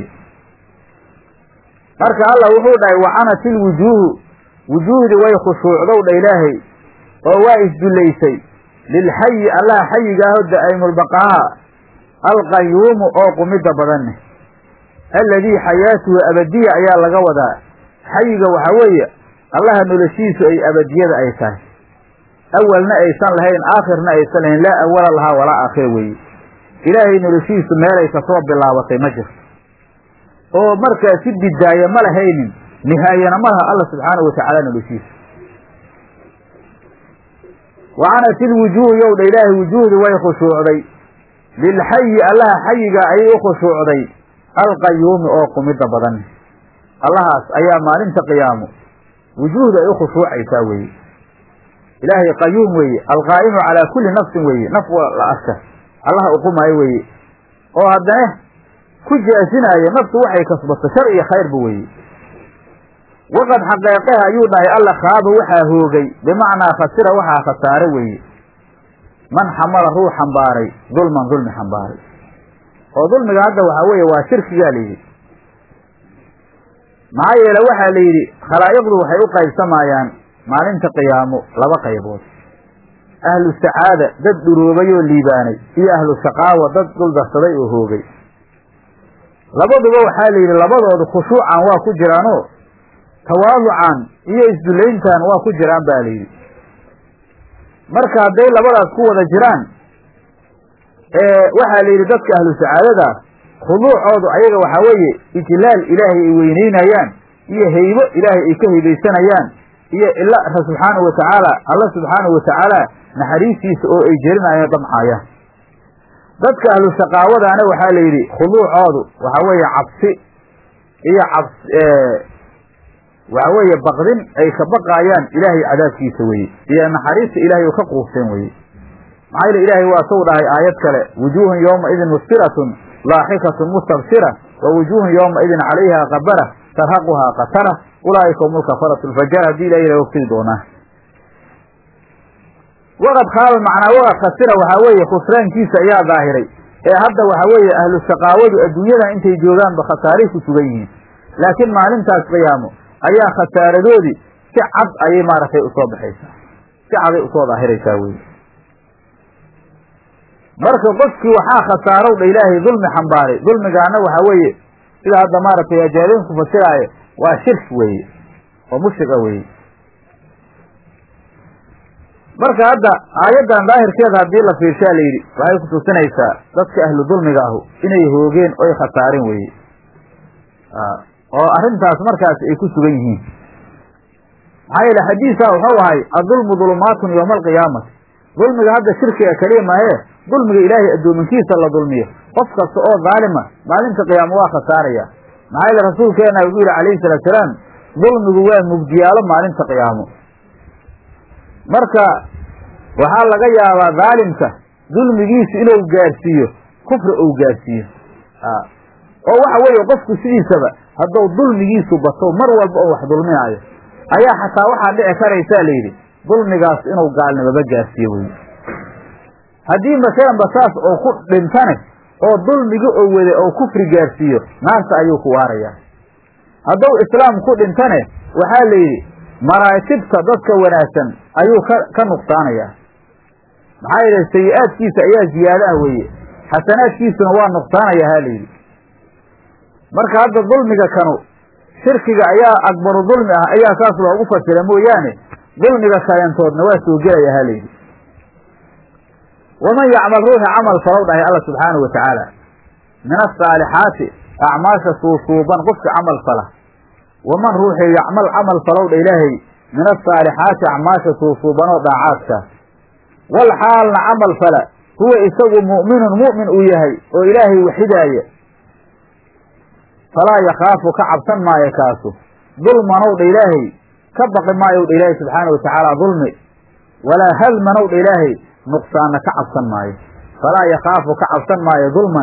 marka allah wuxuu dhahay wacanat ilwujuuhu wujuuhdi way khushuucdow dha ilaahay oo waa isdullaysay lilxayi allaha xayigaaho daa'imulbaqaaha alqayuumu oo qumidda badanne alladii xayaatuhu abadiya ayaa laga wadaa xayiga waxaa weeye allaha noloshiisu ay abadiyada ay tahay awalna aysan lahayn aakhirna aysan lahayn laa awala lahaa walaa aakhir weeye ilaahay noloshiisu meelay kasoo bilaabatay ma jirto oo markaa si bidaaye ma lahaynin nihaayana ma laha alla subxaanahu watacaala noloshiisa wacanat ilwujuuhu yowdha ilaahay wujuuhdi way khushuucday lilxayi allaha xayiga ayay u khushuucday alqayuumi oo qumidda badan allahaas ayaa maalinta qiyaamo wujuuhda ay u khushuucaysaa weeye ilaahay qayuum weeye alqaa'imu calaa kulli nafsin weeye naf la arka allaha uqumaayo weeye oo haddana ku jaasinaayo naftu waxay kasbato shar iyo khayrba weeye waqad xaqeeqeha ayuu dhahay alla khaaba waxaa hoogay bimacnaa khasira waxaa khasaare weeye man xamala ruu xambaaray dulman dulmi xambaaray oo dulmiga hadda waxaa weeye waa shirkigaa la yidhi maxaa yeele waxaa la yidhi khalaa'iqdu waxay u qaybsamayaan maalinta qiyaamo laba qaybood ahlu sacaada dad dhuroobay oo liibaanay iyo ahlu shaqaawa dad duldarsaday oo hoogay labaduba waxaa la yidhi labadoodu khushuucan waa ku jiraanoo tawaaducan iyo isdullayntan waa ku jiraan ba la yidhi marka hadday labadaas ku wada jiraan waxaa la yidhi dadka ahlu sacaadada khuduucoodu ayaga waxaa weeye ijlaal ilaahay ay weynaynayaan iyo heybo ilaahay ay ka heybaysanayaan iyo ila subxaanahu watacaala alla subxaanahu watacaala naxariistiisa oo ay jelinayaan damcaayaan dadka ahlu shaqaawadaana waxaa la yidhi khuduucoodu waxaa weeye cabsi iyo cabs waxaa weeye baqdin ay ka baqaayaan ilaahay cadaabkiisa weye iyo naxariista ilaahay oo ka quusteen weye maxaa yele ilaahay waa suu dhahay aayad kale wujuuhun yowma idin musfiratun laaxikatun mustabshira wa wujuuhun yowma idin calayha qabara tarhaquhaa qatara ulaa'ika hum ulkafaratu lfajar haddii ilahay la ogtigi doonaa waqad khaaba macnaa waqad khasira waxaa weeye khusraankiisa ayaa daahiray ee hadda waxaa weeye ahlu shaqaawadu adduunyadan intay joogaanba khasaaray ku sugan yihiin laakiin maalintaas qiyaamo ayaa khasaaradoodii si cad ayay maaragtay usoo baxaysaa si caday usoo daahiraysaa weye marka qofkii waxaa khasaarow dha ilaahay dulmi xambaaray dulmigaana waxaa weeye sida hadda maaragtay ajaaliinku fasiraayo waa shirk weeye oo mushriqa weeye marka hadda aayaddan daahirkeeda haddii la fiirshaa la yidhi waxay kutusinaysaa dadka ahlu dulmiga ahu inay hoogeen oy khasaaren weeye oo arrintaas markaas ay ku sugan yihiin maxaa yeele xadiisaa wuxuu ahay adulmu dulumaatun yowma alqiyaamati dulmiga hadda shirkiga keliya maahee dulmiga ilaahay addoominkiisa la dulmiyo qof kasta oo daalima maalinta qiyaamo waa khasaaraya maxaa yeele rasuulkeena wuxuu yidhi calayhi salaatu salaam dulmigu waa mugdiyaalo maalinta qiyaamo marka waxaa laga yaabaa daalimka dulmigiisu inuu gaarsiiyo kufri ou gaarsiiyo oo waxa weeye qofku sidiisaba hadduu dulmigiisu bato mar walba oo wax dulminaayo ayaa xataa waxaa dhici karaysaa la yidhi dulmigaas inuu gaalnimaba gaarsiiyo weye haddii masalanba saas oo ku dhintane oo dulmigi oo wade oo kufri gaarsiiyo naarta ayuu ku waarayaa hadduu islaam ku dhintane waxaa la yidhi maraatibta dadka wanaagsan ayuu ka ka nuqsaanayaa maxaa yeele sayi-aadkiisa ayaa ziyaado ah weeye xasanaadkiisuna waa nuqsaanaya ha la yidhi marka hadda dulmiga kanu shirkiga ayaa akbaru dulmi ah ayaa saas loogu fasira mooyaane dulmiga kayantoodna waa soo gelaya ha layidhi waman yacmal ruuxi camal falow dhahay alla subxaanahu wa tacaala min asaalixaati acmaasha suusuuban qofka camal fala waman ruuxii yacmal camal falow dha ilaahay min asaalixaati acmaasha suusuubanoo dhaacaadka wal xaalna camal fala huwa isagu mu'minun mu'min uu yahay oo ilaahay waxidaaya falaa yakhaafu ka cabsan maayo kaasu dulmanow dha ilaahay ka baqi maayow dha ilaahay subxaana wa tacaala dulmi walaa hadmanow dha ilaahay nuqsaanna ka cabsan maayo falaa yakhaafu ka cabsan maayo dulman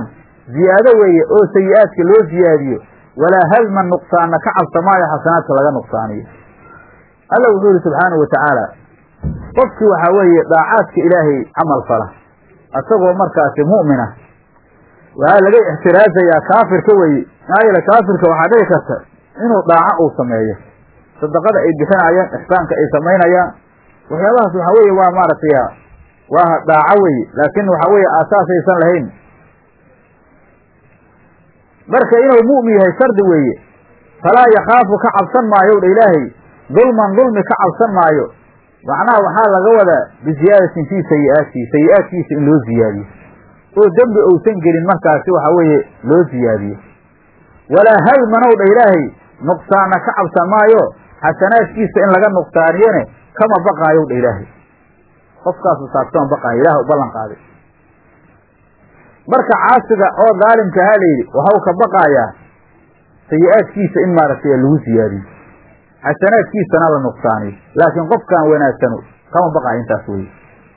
ziyaado weeye oo sayi-aadka loo ziyaadiyo walaa hadman nuqsaanna ka cabsamaayo xasanaadka laga nuqsaaniyo alla wuxuu yihi subxaanahu wa tacaala qofkii waxaa weeye daacaadka ilaahay camal fala isagoo markaasi mu'mina waxaa laga ixtiraasayaa kaafirka weye maxaa yeele kaafirka waxaa dhici karta inuu daaco uu sameeyo sadaqada ay bixinayaan ixsaanka ay samaynayaan waxyaabahaas waxaa weeye waa maaragtay waa daaco weye laakiin waxaa weeye aasaasaysan lahayn marka inuu mu'min yahay shardi weeye falaa yakhaafu ka cabsan maayo dha ilaahay dulman dulmi ka cabsan maayo macnaha waxaa laga wadaa biziyaadatin fii sayi-aatihi sayi-aadkiisa in loo ziyaadiyo oo dembi uusan gelin markaasi waxa weeye loo ziyaadiyo walaa hadmanow dha ilaahay nuqsaanna ka cabsan maayo xasanaadkiisa in laga nuqsaaniyone kama baqaayow dha ilaahay qofkaasu saas kama baqaayo ilaah u ballan qaaday marka caasiga oo daalimka ha layidhi waxau ka baqaayaa sayi-aadkiisa in maaragtay lagu siyaadiyo xasanaadkiisana la nuqsaaniyo laakiin qofkaan wanaagsano kama baqaayo intaas weye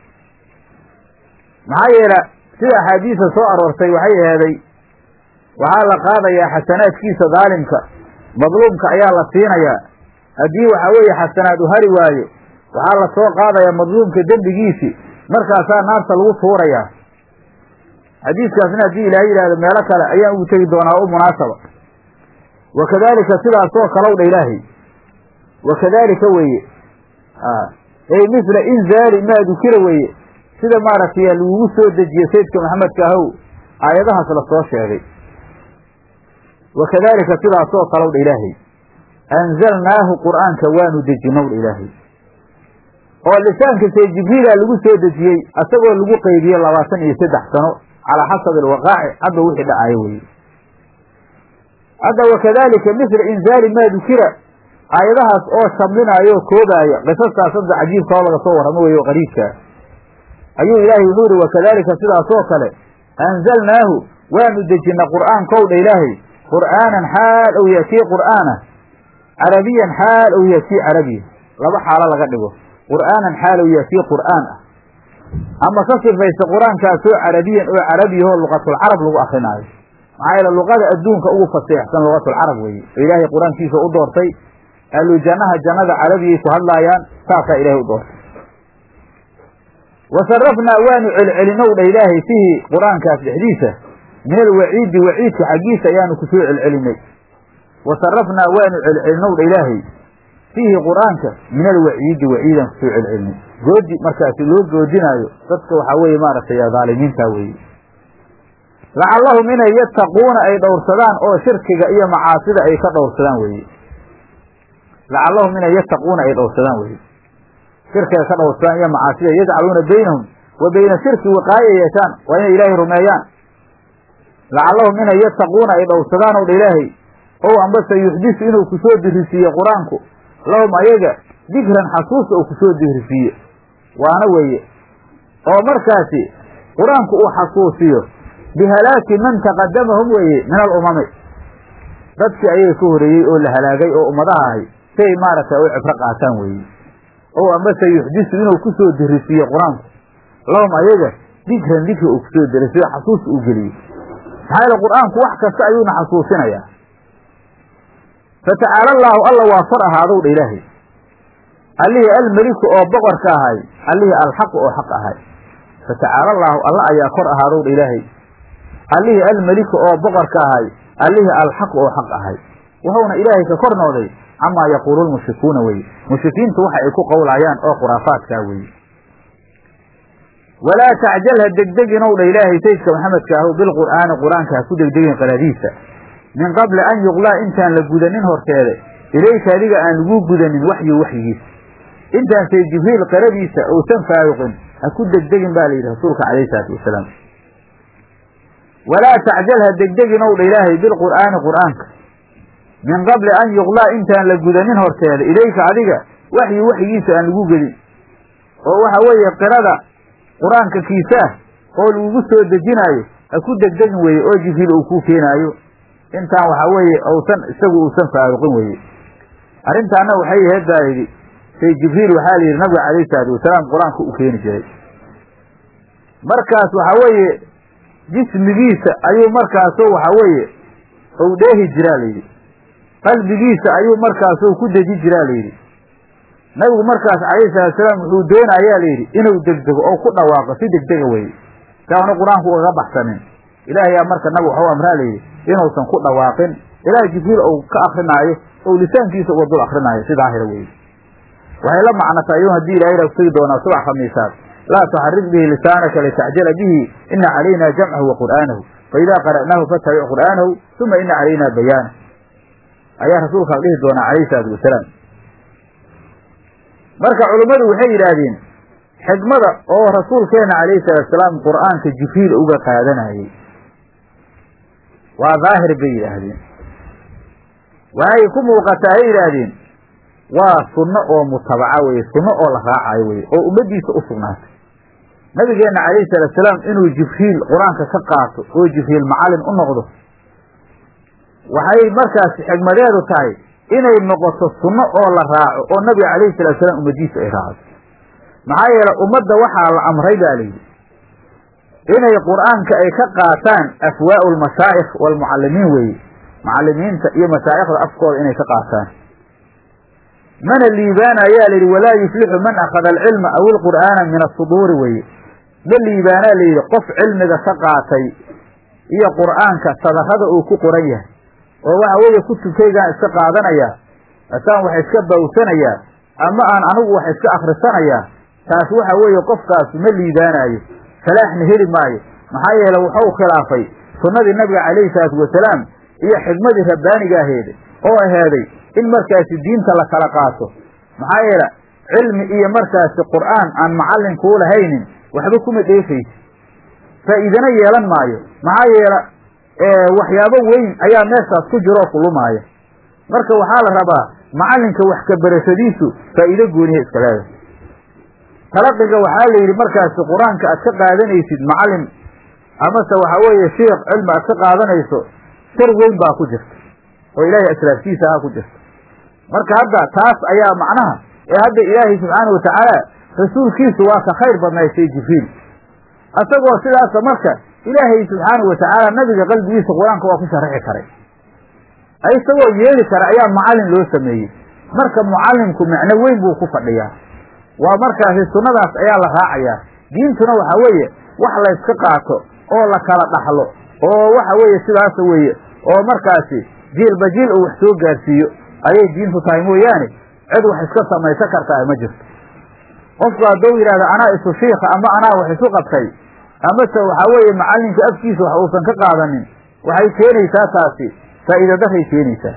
maxaa yeele sida axaadiisa soo aroortay waxay aheeday waxaa la qaadayaa xasanaadkiisa daalimka madluumka ayaa la siinayaa haddii waxaa weeye xasanaad u hari waayo waxaa la soo qaadayaa madluumka dembigiisii markaasaa naarta lagu tuurayaa xadiiskaasna haddii ilaahay yidhahdo meelo kale ayaan ugu tegi doonaa u munaasaba wa kadaalika sidaasoo kalow dha ilaahay wa kadaalika weeye ey misla inzaali maa dukira weeye sida maaragtay lagugu soo dejiye sayidka maxamedka ahow aayadahaas la soo sheegay wa kadaalika sidaasoo kalow dha ilaahay anzalnaahu qur'aanka waanu dejinow dha ilaahay oo lisaanka see jibriila lagu soo dejiyey asagoo lagu qeybiye labaatan iyo saddex sano calaa xasabi alwaqaaci hadda wixii dhacaayo weye hadda wakadalika misla inzaali maa dukira aayadahaas oo shamlinaayo o koobaaya qisaskaas hadda cajiibka oo laga soo warramo weeye oo qariibkaa ayuu ilaahay wuxuu yihi wakadalika sidaasoo kale anzalnaahu waanu dejina qur'aankow dha ilaahay qur'aanan xaal ou yaakii qur'aana carabiyan xaal ou yaakii carabiya laba xaalo laga dhigo qur'aanan xaal ou yaakii qur'aan ah ama ka sifaysa qur-aankaasoo carabiyan oo carabiyahoo luqatulcarab lagu akrinaayo maxaa yeele luqada adduunka ugu faseexsan luqatulcarab weeye oo ilaahay qur-aankiisa u doortay ahlu jannaha jannada carabiyay ku hadlaayaan saasaa ilahay u doortay wa sarafnaa waanu celcelinow dha ilaahay fihi qur-aankaas dhexdiisa min alwaciidi waciidka xaggiisa ayaanu kusoo celcelinay wa sarafnaa waanu celcelinow dha ilaahay fiihi qur-aanka min alwaciidi waciidaan kusoo celcelinay goodi markaasi loo goodinaayo dadka waxaa weeye maaragtay dhaalimiinta weeye lacallahum inay yattaquuna ay dhowrsadaan oo shirkiga iyo macaasida ay ka dhowrsadaan weeye lacallahum inay yattaquuna ay dhowrsadaan weye shirkiga ka dhowrsadaan iyo macaasida yajcaluuna baynahum wa bayna shirki wiqaayo yeeshaan waa inay ilaahay rumeeyaan lacallahum inay yattaquuna ay dhowrsadaan ow dha ilaahay ow ambase yuxdisu inuu kusoo dirisiiye qur-aanku lahum ayaga dikran xasuusta uu kusoo dirisiiye waana weeye oo markaasi qur-aanku uu xasuusiyo bihalaaki man taqadamahum weeye min alumami dadkii ayaga ka horeeyey oo la halaagay oo ummadaha ahay si ay maaragtay u cibro qaataan weeye ow ambase yuxdisu inuu kusoo dirisiiye qur-aanku lahum ayaga dikran dikri uu kusoo dirisiyo xasuusta uu geliyo maxaa yeele qur-aanku wax kasta ayuuna xasuusinayaa fatacaala allaahu alla waa kor ahaadow dha ilaahay allihii almeliku oo boqorka ahay allihii alxaqu oo xaq ahay fatacaala allaahu alla ayaa kor ahaadow dha ilaahay allihii almeliku oo boqorka ahay allihii alxaqu oo xaq ahay wuxuuna ilaahay ka kor noqday camaa yaquulu lmushrikuuna weye mushrikiintu waxa ay ku qowlayaan oo khuraafaadkaa weeye walaa tacjal ha degdeginow dha ilaahay sayidka maxamedka ahu bilqur'aani qur-aanka ha ku degdegin qaraadiisa min qabli an yuqlaa intaan la gudanin horteeda ilayka adiga aan lagu gudanin waxyu waxyigiisa intaan say jibriil qaradiisa uusan faaruqin ha ku degdegin baa la yidhi rasuulka calayhi salaatu wasalaam walaa tacjal ha degdeginow dha ilaahay bilqur'aani qur'aanka min qabli an yuqlaa intaan la gudanin horteeda ilayka adiga waxyu waxyigiisa aan lagu gedin oo waxa weeye qirada qur-aanka kiisaah oo lagugu soo dejinaayo ha ku degdegin weeye oo jibriil uu kuu keenaayo intaan waxaa weeye uusan isagu uusan faaruqin weye arrintaana waxay ahayd baa yidhi say jibriil waxaa la yidhi nabiga calayhi salaatu wasalaam qur-aanka u keeni jiray markaas waxaa weeye jismigiisa ayuu markaasu waxa weeye ou dheehi jiraa layidhi qalbigiisa ayuu markaasu ku deji jiraa layidhi nabigu markaas calayhi salaatusalaam wuxuu doonayaa layidhi inuu degdego oo ku dhawaaqo si degdega weye si aanu qur-aanku ugaga baxsanin ilaahayaa marka nabigu waxau amraa layidhi inuusan ku dhawaaqin ilaah jibriil ou ka akrinaayo ou lisaankiisa uga dul akrinaayo si daahira weye waxay la macnata ayuu haddii ilahay raa kusugi doonaa subax khamiisaad laa tuxarik bihi lisaanaka litacjala bihi ina calayna jamcahu wa qur'aanahu faidaa qara'naahu fattabic qur'aanahu uma ina calayna bayaana ayaa rasuulka la dhihi doonaa calayhi salaatu wasalaam marka culummadu waxay yidhaahdeen xikmada oo rasuulkeena calayhi salaatusalaam qur'aanka jibriil uga qaadanayey waa daahir bay yidhaahdeen waxay ku muuqataa hay yidhaahdeen waa sunno oo mutabaca weye sunno oo la raacayo weye oo ummaddiisa u sugnaatay nabigeenna calayhi salaatusalaam inuu jibriil qur-aanka ka qaato oo jibriil macallin u noqdo waxay markaas xigmadeedu tahay inay noqoto sunno oo la raaco oo nabiga calayhi salaatusalaam ummaddiisa ay raacdo maxaa yeele ummadda waxaa la amray baa layidhi inay qur'aanka ay ka qaataan afwaa'u lmashaa'ikh waalmucallimiin weeye mucallimiinta iyo mashaa'ikhda afkooda inay ka qaataan mana liibaana ayaa layidhi walaa yuflixu man akhada alcilma aw ilqur'aana min asuduuri weye ma liibaanaa layidhi qof cilmiga ka qaatay iyo qur'aanka sadarrada uu ku qoran yahay oo waxa weeye kutubkaygaan iska qaadanayaa asaan wax iska bawsanayaa ama aan anigu wax iska akhrisanayaa taas waxa weeye qofkaas ma liibaanaayo salaaxna heli maayo maxaa yeele wuxuu khilaafay sunnadii nabiga calayhi salaatu wasalaam iyo xikmadii rabbaaniga aheed oo aheeday in markaasi diinta la kala qaato maxaa yeele cilmi iyo markaasi qur'aan aan macallin kuu lahaynin waxba kuma dheefaysi faa'iidana yeelan maayo maxaa yeele waxyaabo weyn ayaa meeshaas ku jiroo kulumaaya marka waxaa la rabaa macallinka wax ka barashadiisu faa'iido gooniya iska leedahay talaqiga waxaa la yidhi markaasi qur-aanka aad ka qaadanaysid macallin amase waxaa weeye sheikh cilmi aad ka qaadanayso shar weyn baa ku jirta oo ilaahay asraaftiisa aha ku jirta marka hadda taas ayaa macnaha ee hadda ilaahay subxaana wa tacaala rasuulkiisu waa ka khayr badnaysay jibriil isagoo sidaasa marka ilaahay subxaanau wa tacaala nabiga qalbigiisa qur-aanka waa ku sharaxi karay isagoo yeeli kara ayaa macallin loo sameeyey marka mucallimku macno weyn buu ku fadhiyaa waa markaasi sunnadaas ayaa la raacayaa diintuna waxa weeye wax layska qaato oo la kala dhaxlo oo waxa weeye sidaasa weeye oo markaasi jiilba jiil uu wax soo gaarsiiyo ayay diintu tahay mooyaane cid wax iska samaysan kartaa ma jirto qofku hadduu yidhahdo anaa isu shiika ama anaa wax isu qabtay amase waxaa weeye macallinka afkiisa wax uusan ka qaadanin waxay keenaysaa taasi faa'iida daray keenaysaa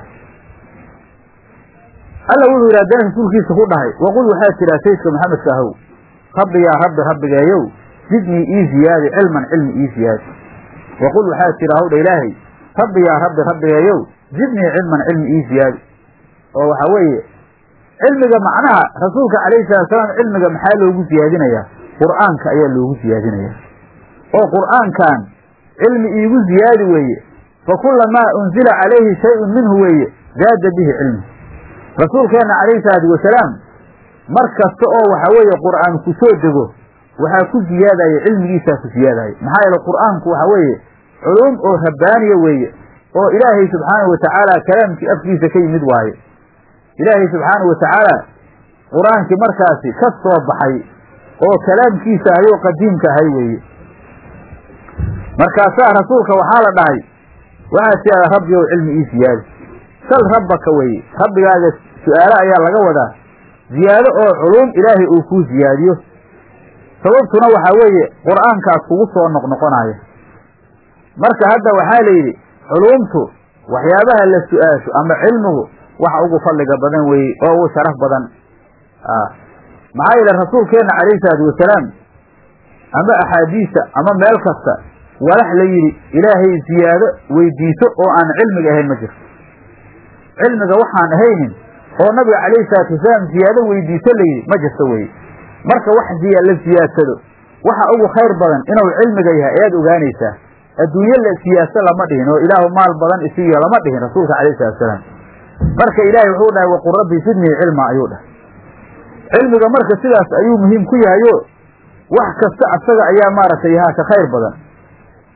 alla wuxuu yidhi haddana rasuulkiisa ku dhahay waqul waxaad tidhaha sayidka maxamedka ahow rabbi yaa rabbi rabbigeeyow zidnii ii ziyaadi cilman cilmi ii ziyaadi waqul waxaad tidha howdha ilaahay rabbi yaa rabbi rabbigeeyow zidnii cilman cilmi ii ziyaadi oo waxaa weeye cilmiga macnaha rasuulka calayhi salatusalaam cilmiga maxaa loogu siyaadinayaa qur'aanka ayaa loogu siyaadinayaa oo qur'aankan cilmi iigu ziyaadi weeye fa kulamaa unzila calayhi shayun minhu weeye zaada bihi cilmi rasuulkeenna calayhi salaatu wasalaam mar kasta oo waxaa weeye qur'aan ku soo dego waxaa ku ziyaadaya cilmigiisaa ku ziyaadaya maxaa yeele qur'aanku waxaa weeye culuum oo rabbaaniya weeye oo ilaahay subxaanahu watacaala kalaamkii afkiisa ka yimid waaye ilaahay subxaanahu watacaala qur-aankii markaasi ka soo baxay oo kalaamkiisa ahay oo qadiimka ahay weeye markaasaa rasuulka waxaa la dhahay waxaad tiahdaa rabbi ow cilmi ii ziyaadi sal rabbaka weeye rabbigaaga su-aalo ayaa laga wadaa ziyaado oo culuum ilaahay uu kuu ziyaadiyo sababtuna waxaa weeye qur'aankaas kugu soo noqnoqonaya marka hadda waxaa la yidhi culuumtu waxyaabaha la su-aasho ama cilmigu waxa ugu fadliga badan weeye oo ugu sharaf badan maxaa yeele rasuulkeenna calayhi salaatu wasalaam ama axaadiista ama meel kasta walax la yidhi ilaahay ziyaado weydiiso oo aan cilmiga ahayn ma jirto cilmiga waxaan ahaynin oo nabiga calayhi salaatu wasalaam ziyaado weydiiso la yidhi ma jirto weye marka wax la siyaadsado waxa ugu khayr badan inuu cilmiga yahay ayaad ogaanaysaa adduunye la siyaaso lama dhihin oo ilaahu maal badan isiiyo lama dhihin rasuulka calayhi salatu wasalaam marka ilaahay wuxuu dhahay waqul rabbi sidnii cilma ayuu dhahay cilmiga marka sidaas ayuu muhiim ku yahayo wax kasta asaga ayaa maaragtay yahaa ka khayr badan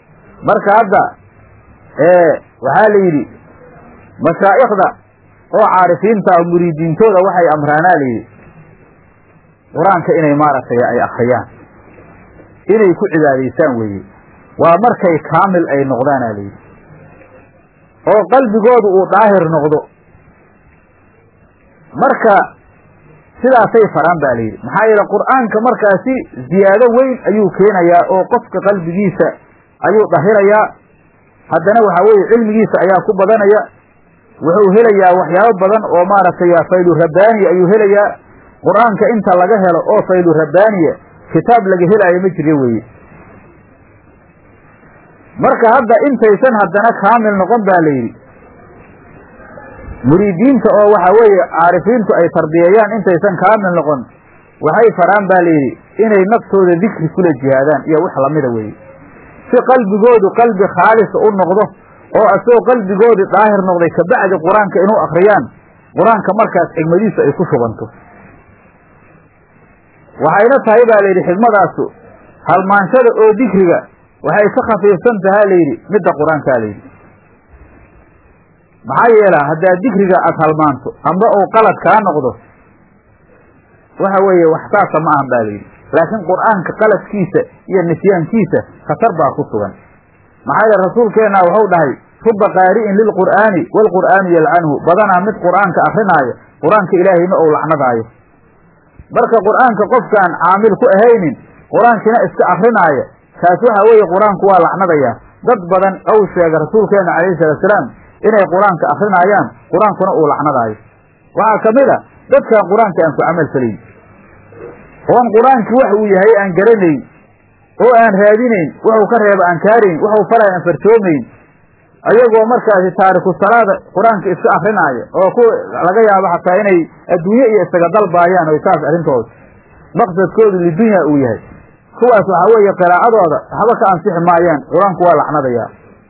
marka hadda waxaa la yidhi mashaa'ikhda oo caarifiinta ah muriidiintooda waxay amraanaa la yidhi qur-aanka inay maaragtay ay akriyaan inay ku cibaadaysaan weeye waa markay kaamil ay noqdaana la yidhi oo qalbigoodu uu daahir noqdo marka sidaasay faraan ba la yidhi maxaa yeele qur'aanka markaasi ziyaado weyn ayuu keenayaa oo qofka qalbigiisa ayuu dahirayaa haddana waxaa weeye cilmigiisa ayaa ku badanaya wuxuu helayaa waxyaabo badan oo maaragtay faylu rabbaaniya ayuu helayaa qur-aanka inta laga helo oo faylu rabbaaniya kitaab laga helaayo ma jiro weeye marka hadda intaysan haddana kaamil noqon ba la yidhi muriidiinta oo waxaa weeye caarifiintu ay tarbiyeeyaan intaysan kaamil noqon waxay faraan ba la yidhi inay naftooda dikri kula jihaadaan iyo wax lamida weeye si qalbigoodu qalbi khaalisa u noqdo oo asagoo qalbigoodii daahir noqday kabacdi qur-aanka inuu akriyaan qur-aanka markaas xigmadiisu ay ku shubanto waxayna tahay baa layidhi xigmadaasu halmaanshada oo dikriga waxay ka khafiifsan tahaa layidhi midda qur-aankaa layidhi maxaa yeela haddaad dikriga aada halmaanto amba uu qalad kaa noqdo waxa weeye wax saasa ma ahan ba layidhi laakiin qur-aanka qaladkiisa iyo nisyaankiisa khatar baa ku sugan maxaa yeele rasuulkeenna wuxuu dhahay ruba qaari'in lilqur'aani waalqur'aanu yalcanhu badanaa mid qur'aanka akrinaayo qur-aanka ilaahayna ou lacnadaayo marka qur'aanka qofkaan caamil ku ahaynin qur-aankina iska akrinaaya kaas waxa weeye qur-aanku waa lacnadayaa dad badan ou sheega rasuulkeena calayhi salaatusalaam inay qur-aanka akrinaayaan qur-aankuna uu lacnadaayo waxaa ka mid a dadkaan qur-aanka aan ku camal falayn oon qur-aankii wax uu yahay aan garanayn oo aan raadinayn wuxuu ka reeba aan kaarayn wuxuu falay aan fartoomayn ayagoo markaasi taariku salaada qur-aanka iska akrinaaya oo ku laga yaabo xataa inay adduunye iyo isaga dalbaayaan oy saas arrintooda maqsadkoodu lidunya uu yahay kuwaas waxaa weeye qiraacadooda waxba ka ansixi maayaan qur-aanku waa lacnadayaa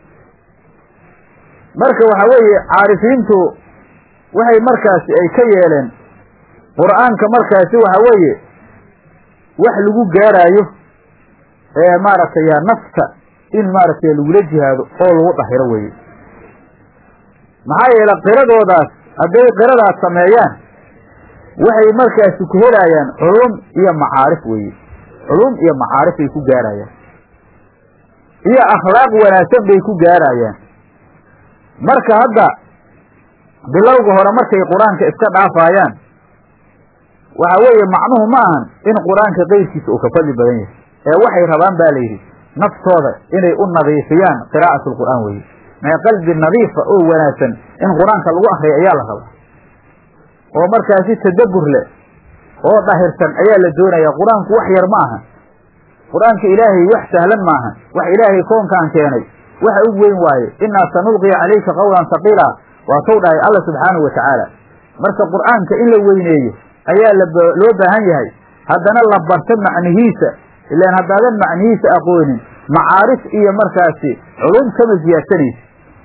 marka waxaa weeye caarifiintu waxay markaasi ay ka yeeleen qur-aanka markaasi waxa weeye wax lagu gaaraayo ee maaragtay nafta in maaragtay lagula jihaado oo lagu dhahiro weeye maxaa yeele qiradoodaas hadday qiradaas sameeyaan waxay markaasi ku helaayaan culum iyo macaarif weeye culum iyo macaarif ay ku gaarayaan iyo akhlaaq wanaagsan bay ku gaarayaan marka hadda bilowga hore markay qur-aanka iska dhaafaayaan waxa weeye macnuhu ma ahan in qur-aanka qeyrkiisa uu ka fadli badan yahay ee waxay rabaan ba layidhi naftooda inay u nadiifiyaan qiraa'at alqur'aan weye mee qalbi nadiifa oo wanaagsan in qur-aanka lagu akriya ayaa la rabaa oo markaasi tadabbur leh oo dhahirsan ayaa la doonaya qur-aanku wax yar ma aha qur-aanka ilaahay wax sahlan maaha wax ilaahay koonkaan keenay waxa u weyn waaye innaa sanulqii calayka qawlan haqiila waatou dhahay alla subxaanahu wa tacaala marka qur'aanka in la weyneeyo ayaa loo baahan yahay haddana la barto macnihiisa ilaan haddaadan macnihiisa aqoonin macaarif iyo markaasi culum kama siyaadsanaysa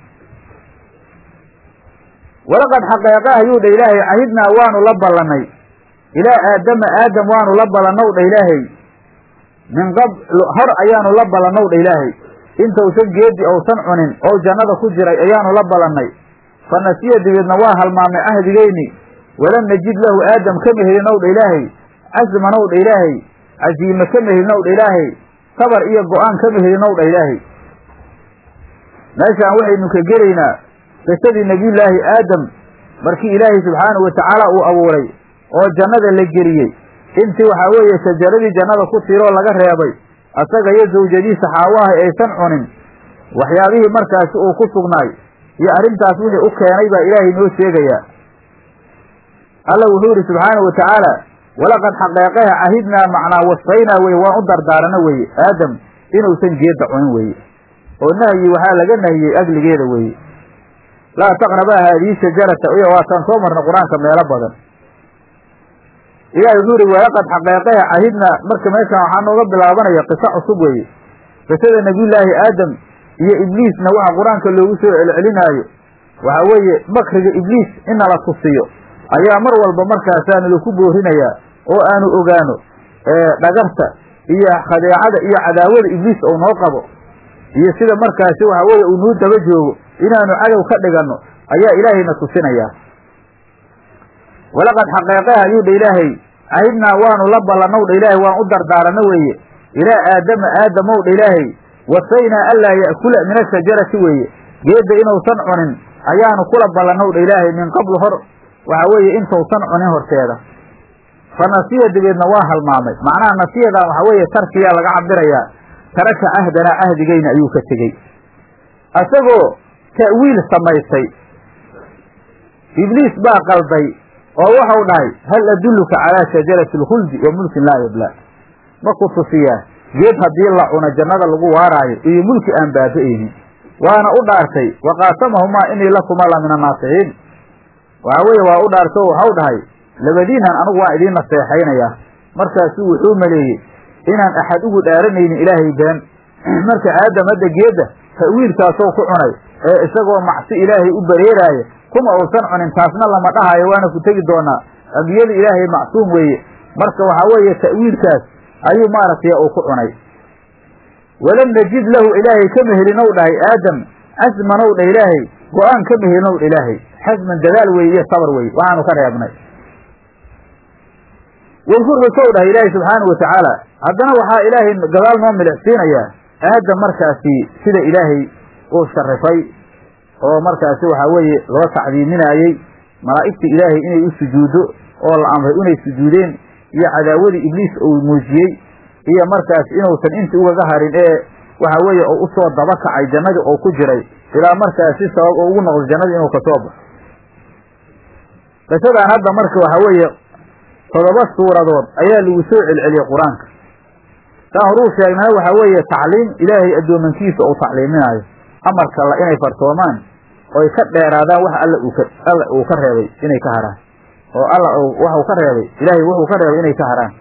walaqad xaqeeqa ayuu dha ilaahay cahidnaa waanu la ballannay ilaa aadama aadam waanu la ballannow dha ilaahay min qabl hor ayaanu la ballannow dha ilaahay intausan geedi ousan cunin oo jannada ku jiray ayaanu la ballannay fa nasiya dibeedna waa halmaamay cahdigeyni walam najid lahu aadam kama helinow dha ilaahay casmanow dha ilaahay casiime kama helinow dha ilaahay sabar iyo go-aan kama helinow dha ilaahay meeshaan waxaynu ka gelaynaa qisadii nebiyullaahi aadam markii ilaahay subxaanahu watacaala uu abuuray oo jannada la geliyey intii waxaa weeye shajaradii jannada ku tiiroo laga reebay asaga iyo zawjadiisa xaawaaha aysan cunin waxyaabihii markaasi uu ku sugnaay iyo arrintaas wixii u keenay baa ilaahay noo sheegayaa alla wuxuu yidhi subxaanahu wa tacaala walaqad xaqeeqaha cahidnaa macnaa wasfaynaa weye waan u dardaarana weeye aadam inuusan geedda cunin weeye oo nahyi waxaa laga nahiyey agligeeda weeye laa taqrabaa haadihi shajarata iyo waataan soo marna qur-aanka meelo badan ilahi wuxuu yihi walaqad xaqeeqaha cahidnaa marka meeshaan waxaa nooga bilaabanaya qiso cusub weeye qisada nebiyullaahi aadam iyo ibliisna waxa qur-aanka loogu soo celcelinaayo waxa weeye makriga ibliis in nala tusiyo ayaa mar walba markaasaa nalaku boorinayaa oo aanu ogaano dhagarta iyo khadeecada iyo cadaawada ibliis ou noo qabo iyo sida markaasi waxa weeye uu nuu daba joogo inaanu cadow ka dhiganno ayaa ilaahayna tusinayaa walaqad xaqeeqeha ayuu dha ilaahay cahidnaa waanu la ballannow dha ilaahay waan u dardaaranno weeye ilaa aadama aadamow dha ilaahay wasaynaa anlaa ya'kula min ashajarati weeye geedda inuusan cunin ayaanu kula ballannow dha ilaahay min qablu hor waxa weeye intuusan cunin horteeda fa nasiya dabeedna waa halmaamay macnaha nasiyadan waxa weeye tarkiyaa laga cabirayaa taraka cahdanaa cahdigayna ayuu ka tegey isagoo ta'wiil samaystay ibliis baa qalday oo waxau dhahay hal adulluka calaa shajarati alkhuldi wa mulkin laa yablaa ma ku tusiyaa geed haddii la cuno jannada lagu waaraayo iyo mulki aan baaba'aynin waana u dhaartay wa qaasamahumaa inii lakuma la min annaasixiin waxa weeye waa u dhaartay oo waxau dhahay labadiinan anigu waan idiin naseexaynayaa markaasuu wuxuu maleeyey inaan axad ugu dhaaranaynin ilaahay been marka aadam hadda geedda ta'wiilkaasoo ku cunay ee isagoo macsi ilaahay u bareeraaya kuma uusan cunin taasna lama dhahayo waana ku tegi doonaa ambiyada ilaahay macsuum weeye marka waxaa weeye ta'wiilkaas ayuu maaragtay uu ku cunay walam najid lahu ilaahay kama helinow dhahay aadam casmanow dha ilaahay go-aan kama helinow dha ilaahay xasman dadaal weeye iyo sabar weye waxaanu ka reebnay wadkurxusow dhahay ilaahay subxaanau watacaala haddana waxaa ilaahay gadaal noo milicsiinayaa aadam markaasi sida ilaahay uu sharifay oo markaasi waxaa weeye loo tacdiiminaayey malaa'igta ilaahay inay u sujuuddo oo la amray inay sujuudeen iyo cadaawadii ibliis uu muujiyey iyo markaas inuusan inti ugaga harin ee waxa weeye uu usoo daba kacay jannadii oo ku jiray ilaa markaasi sabab oo ugu noqdo jannadii inuu kasoo baxo qisadaan hadda marka waxaa weeye todoba suuradood ayaa lagu soo celceliyey qur-aanka saan horuu sheegnana waxaa weeye tacliim ilaahay addoomankiisa uu tacliiminaayo amarka la inay fartoomaan oy ka dheeraadaan wax alla uu ka alla uu ka reebay inay ka haraan oo alla waxuu ka reebay ilaahay wuxuu ka reebay inay ka haraan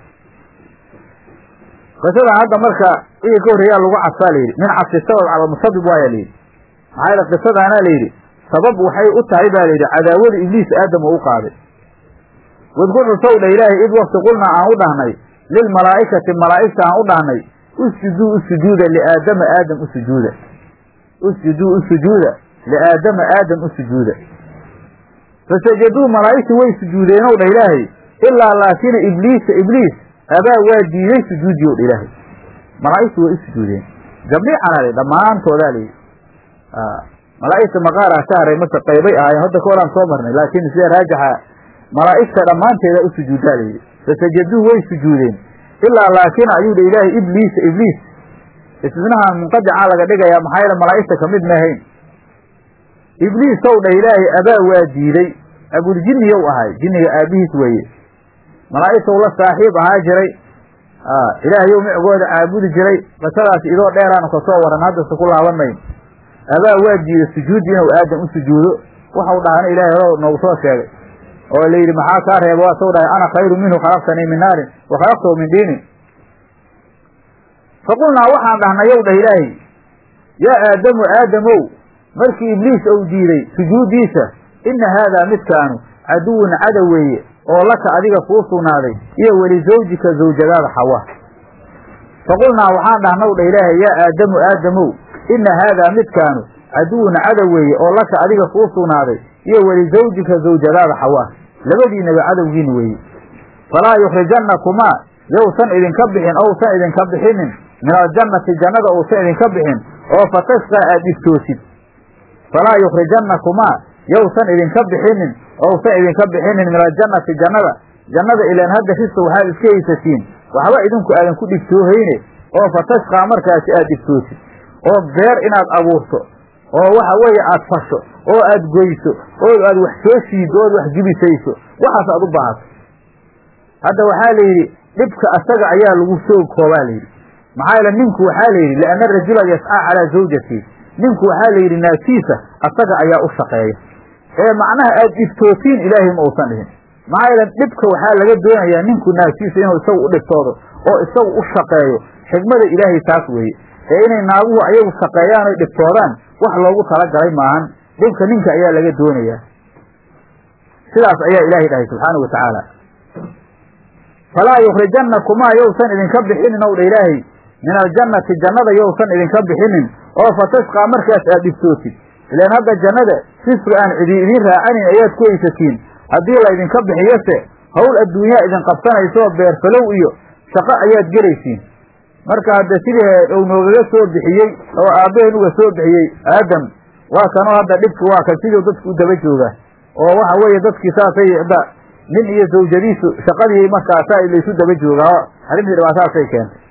qisadan hadda marka wixii ka horreeyaa lagu cadfaa layidhi min cadfi sabab cala musabib waaya layidhi maxaa yaele qisadaana layidhi sabab waxay u tahay ba layidhi cadaawada ibliis aadam uu u qaaday wadkur xusow dha ilaahay id wakti qulnaa aan u dhahnay lilmalaa'ikati malaa'igta aan u dhahnay usjuduu u sujuuda liaadama aadam u sujuuda usjuduu u sujuuda liaadama aadam u sujuuda fasajaduu malaa'igtii way sujuudeenow dha ilaahay ilaa laakina ibliisa ibliis abaa waa diiday sujuudiyow dha ilaahay malaa'igtu way u sujuudeen jamiican ale dhammaantoodaa layidhi malaa'igta maqaaraa ka haray mase qaybay ahaayeen hadda ka horaan soo marnay laakiin sida raajixa malaa'igta dhammaanteeda u sujuuddaa layidhi fasajaduu way sujuudeen ilaa laakin ayuu dha ilaahay ibliisa ibliis isminahan munqadicaa laga dhigayaa maxaa yeele malaa'igta kamid maahayn ibliisow dha ilaahay abaa waa diiday abuljinniyow ahay jinniga aabihiis weeye malaa'igtow la saaxiib ahaa jiray ilaahayow micgooda caabudi jiray qisadaas idoo dheeraanu kasoo waran haddase ku laaban mayn abaa waa diiday sujuudi inuu aadam u sujuudo waxau dhahana ilaahay horo noogu soo sheegay oo la yidhi maxaa kaa reeba waa soo dhahay ana khayru minhu khalaqtanii min naarin wa khalaqtahu min diinin faqulnaa waxaan dhahnay yow dhah ilaahay yaa aadamu aadamow markii ibliis ou diiday sujuuddiisa inna haadaa midkaanu caduwun cadow weeye oo laka adiga kuu sugnaaday iyo weli zawjika zawjadaada xawa faqulnaa waxaan dhahnaw dha ilaahay yaa aadamu aadamow inna haadaa midkaanu caduwun cadow weeye oo laka adiga kuu sugnaaday iyo weli zawjika zawjadaada xawa labadiinaba cadowgiin weeye falaa yukhrijannakumaa yowsan idinka bixin ousan idinka bixinin min aljannati jannada uusan idinka bixin oo fatashqaa aad dhiftoosid falaa yukhrijannakumaa yowsan idinka bixinin ousan idinka bixinin min aljannati jannada jannada ilaan hadda rista waxaad iska haysatiin waxba idinku aadan ku dhigtoohayne oo fatashqaa markaasi aad dhigtoosid oo beer inaad abuurto oo waxa weeye aad fasho oo aad goyso oo aad wax soo shiiddo ood wax jibisayso waxaas aad u baahato hadda waxaa la yidhi dhibka asaga ayaa lagu soo koobaa layidhi maxaa yeele ninku waxaa la yidhi lianna rajula yascaa calaa zawjati ninku waxaa la yidhi naagtiisa asaga ayaa u shaqeeya ee macnaha aad dhiftootiin ilaahay ma uusan dhihin maxaa yeele dhibka waxaa laga doonayaa ninku naagtiisa inuu isagu u dhibtoodo oo isagu u shaqeeyo xigmada ilaahay taas weeye ee inay naaguhu ayagu shaqeeyaan oy dhibtoodaan wax loogu talagalay maahan dhibka ninka ayaa laga doonayaa sidaas ayaa ilaahay dhahay subxaanau watacaala falaa yukhrijannakumaa yowsan idinka bixinin ow dha ilaahay min aljannati jannada yousan idinka bixinin oo fatashqaa markaas aad dhibtootid ilaan hadda jannada risqi aan cidi idiin raacanin ayaad ku haysatiin haddii la ydinka bixiyose hawl adduunyaa idin qabsanayso beerfalow iyo shaqo ayaad gelaysiin marka hadda sidii uu noogaga soo bixiyey oo aabbaheen uga soo bixiyey aadam waa kanoo hadda dhibki waa kan sidii dadku u daba jooga oo waxa weeye dadkii saasay hadda nin iyo zawjadiisu shaqadii markaasaa laysu daba joogaa arrintii dhibaatadaasay keentay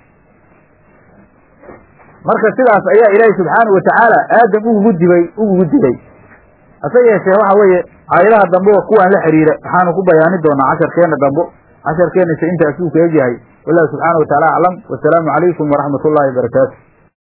marka sidaas ayaa ilaahay subxaanahu watacaala aadam ugugu dibay ugugu dilay hase yeeshee waxa weeye aayadaha dambe oo kuwaan la xiriira waxaanu ku bayaani doonaa casharkeenna dambo casharkeennase intaasuu ka egyahay wallahu subxaana wataala aclam wasalaamu calaykum waraxmat ullahi wabarakaatu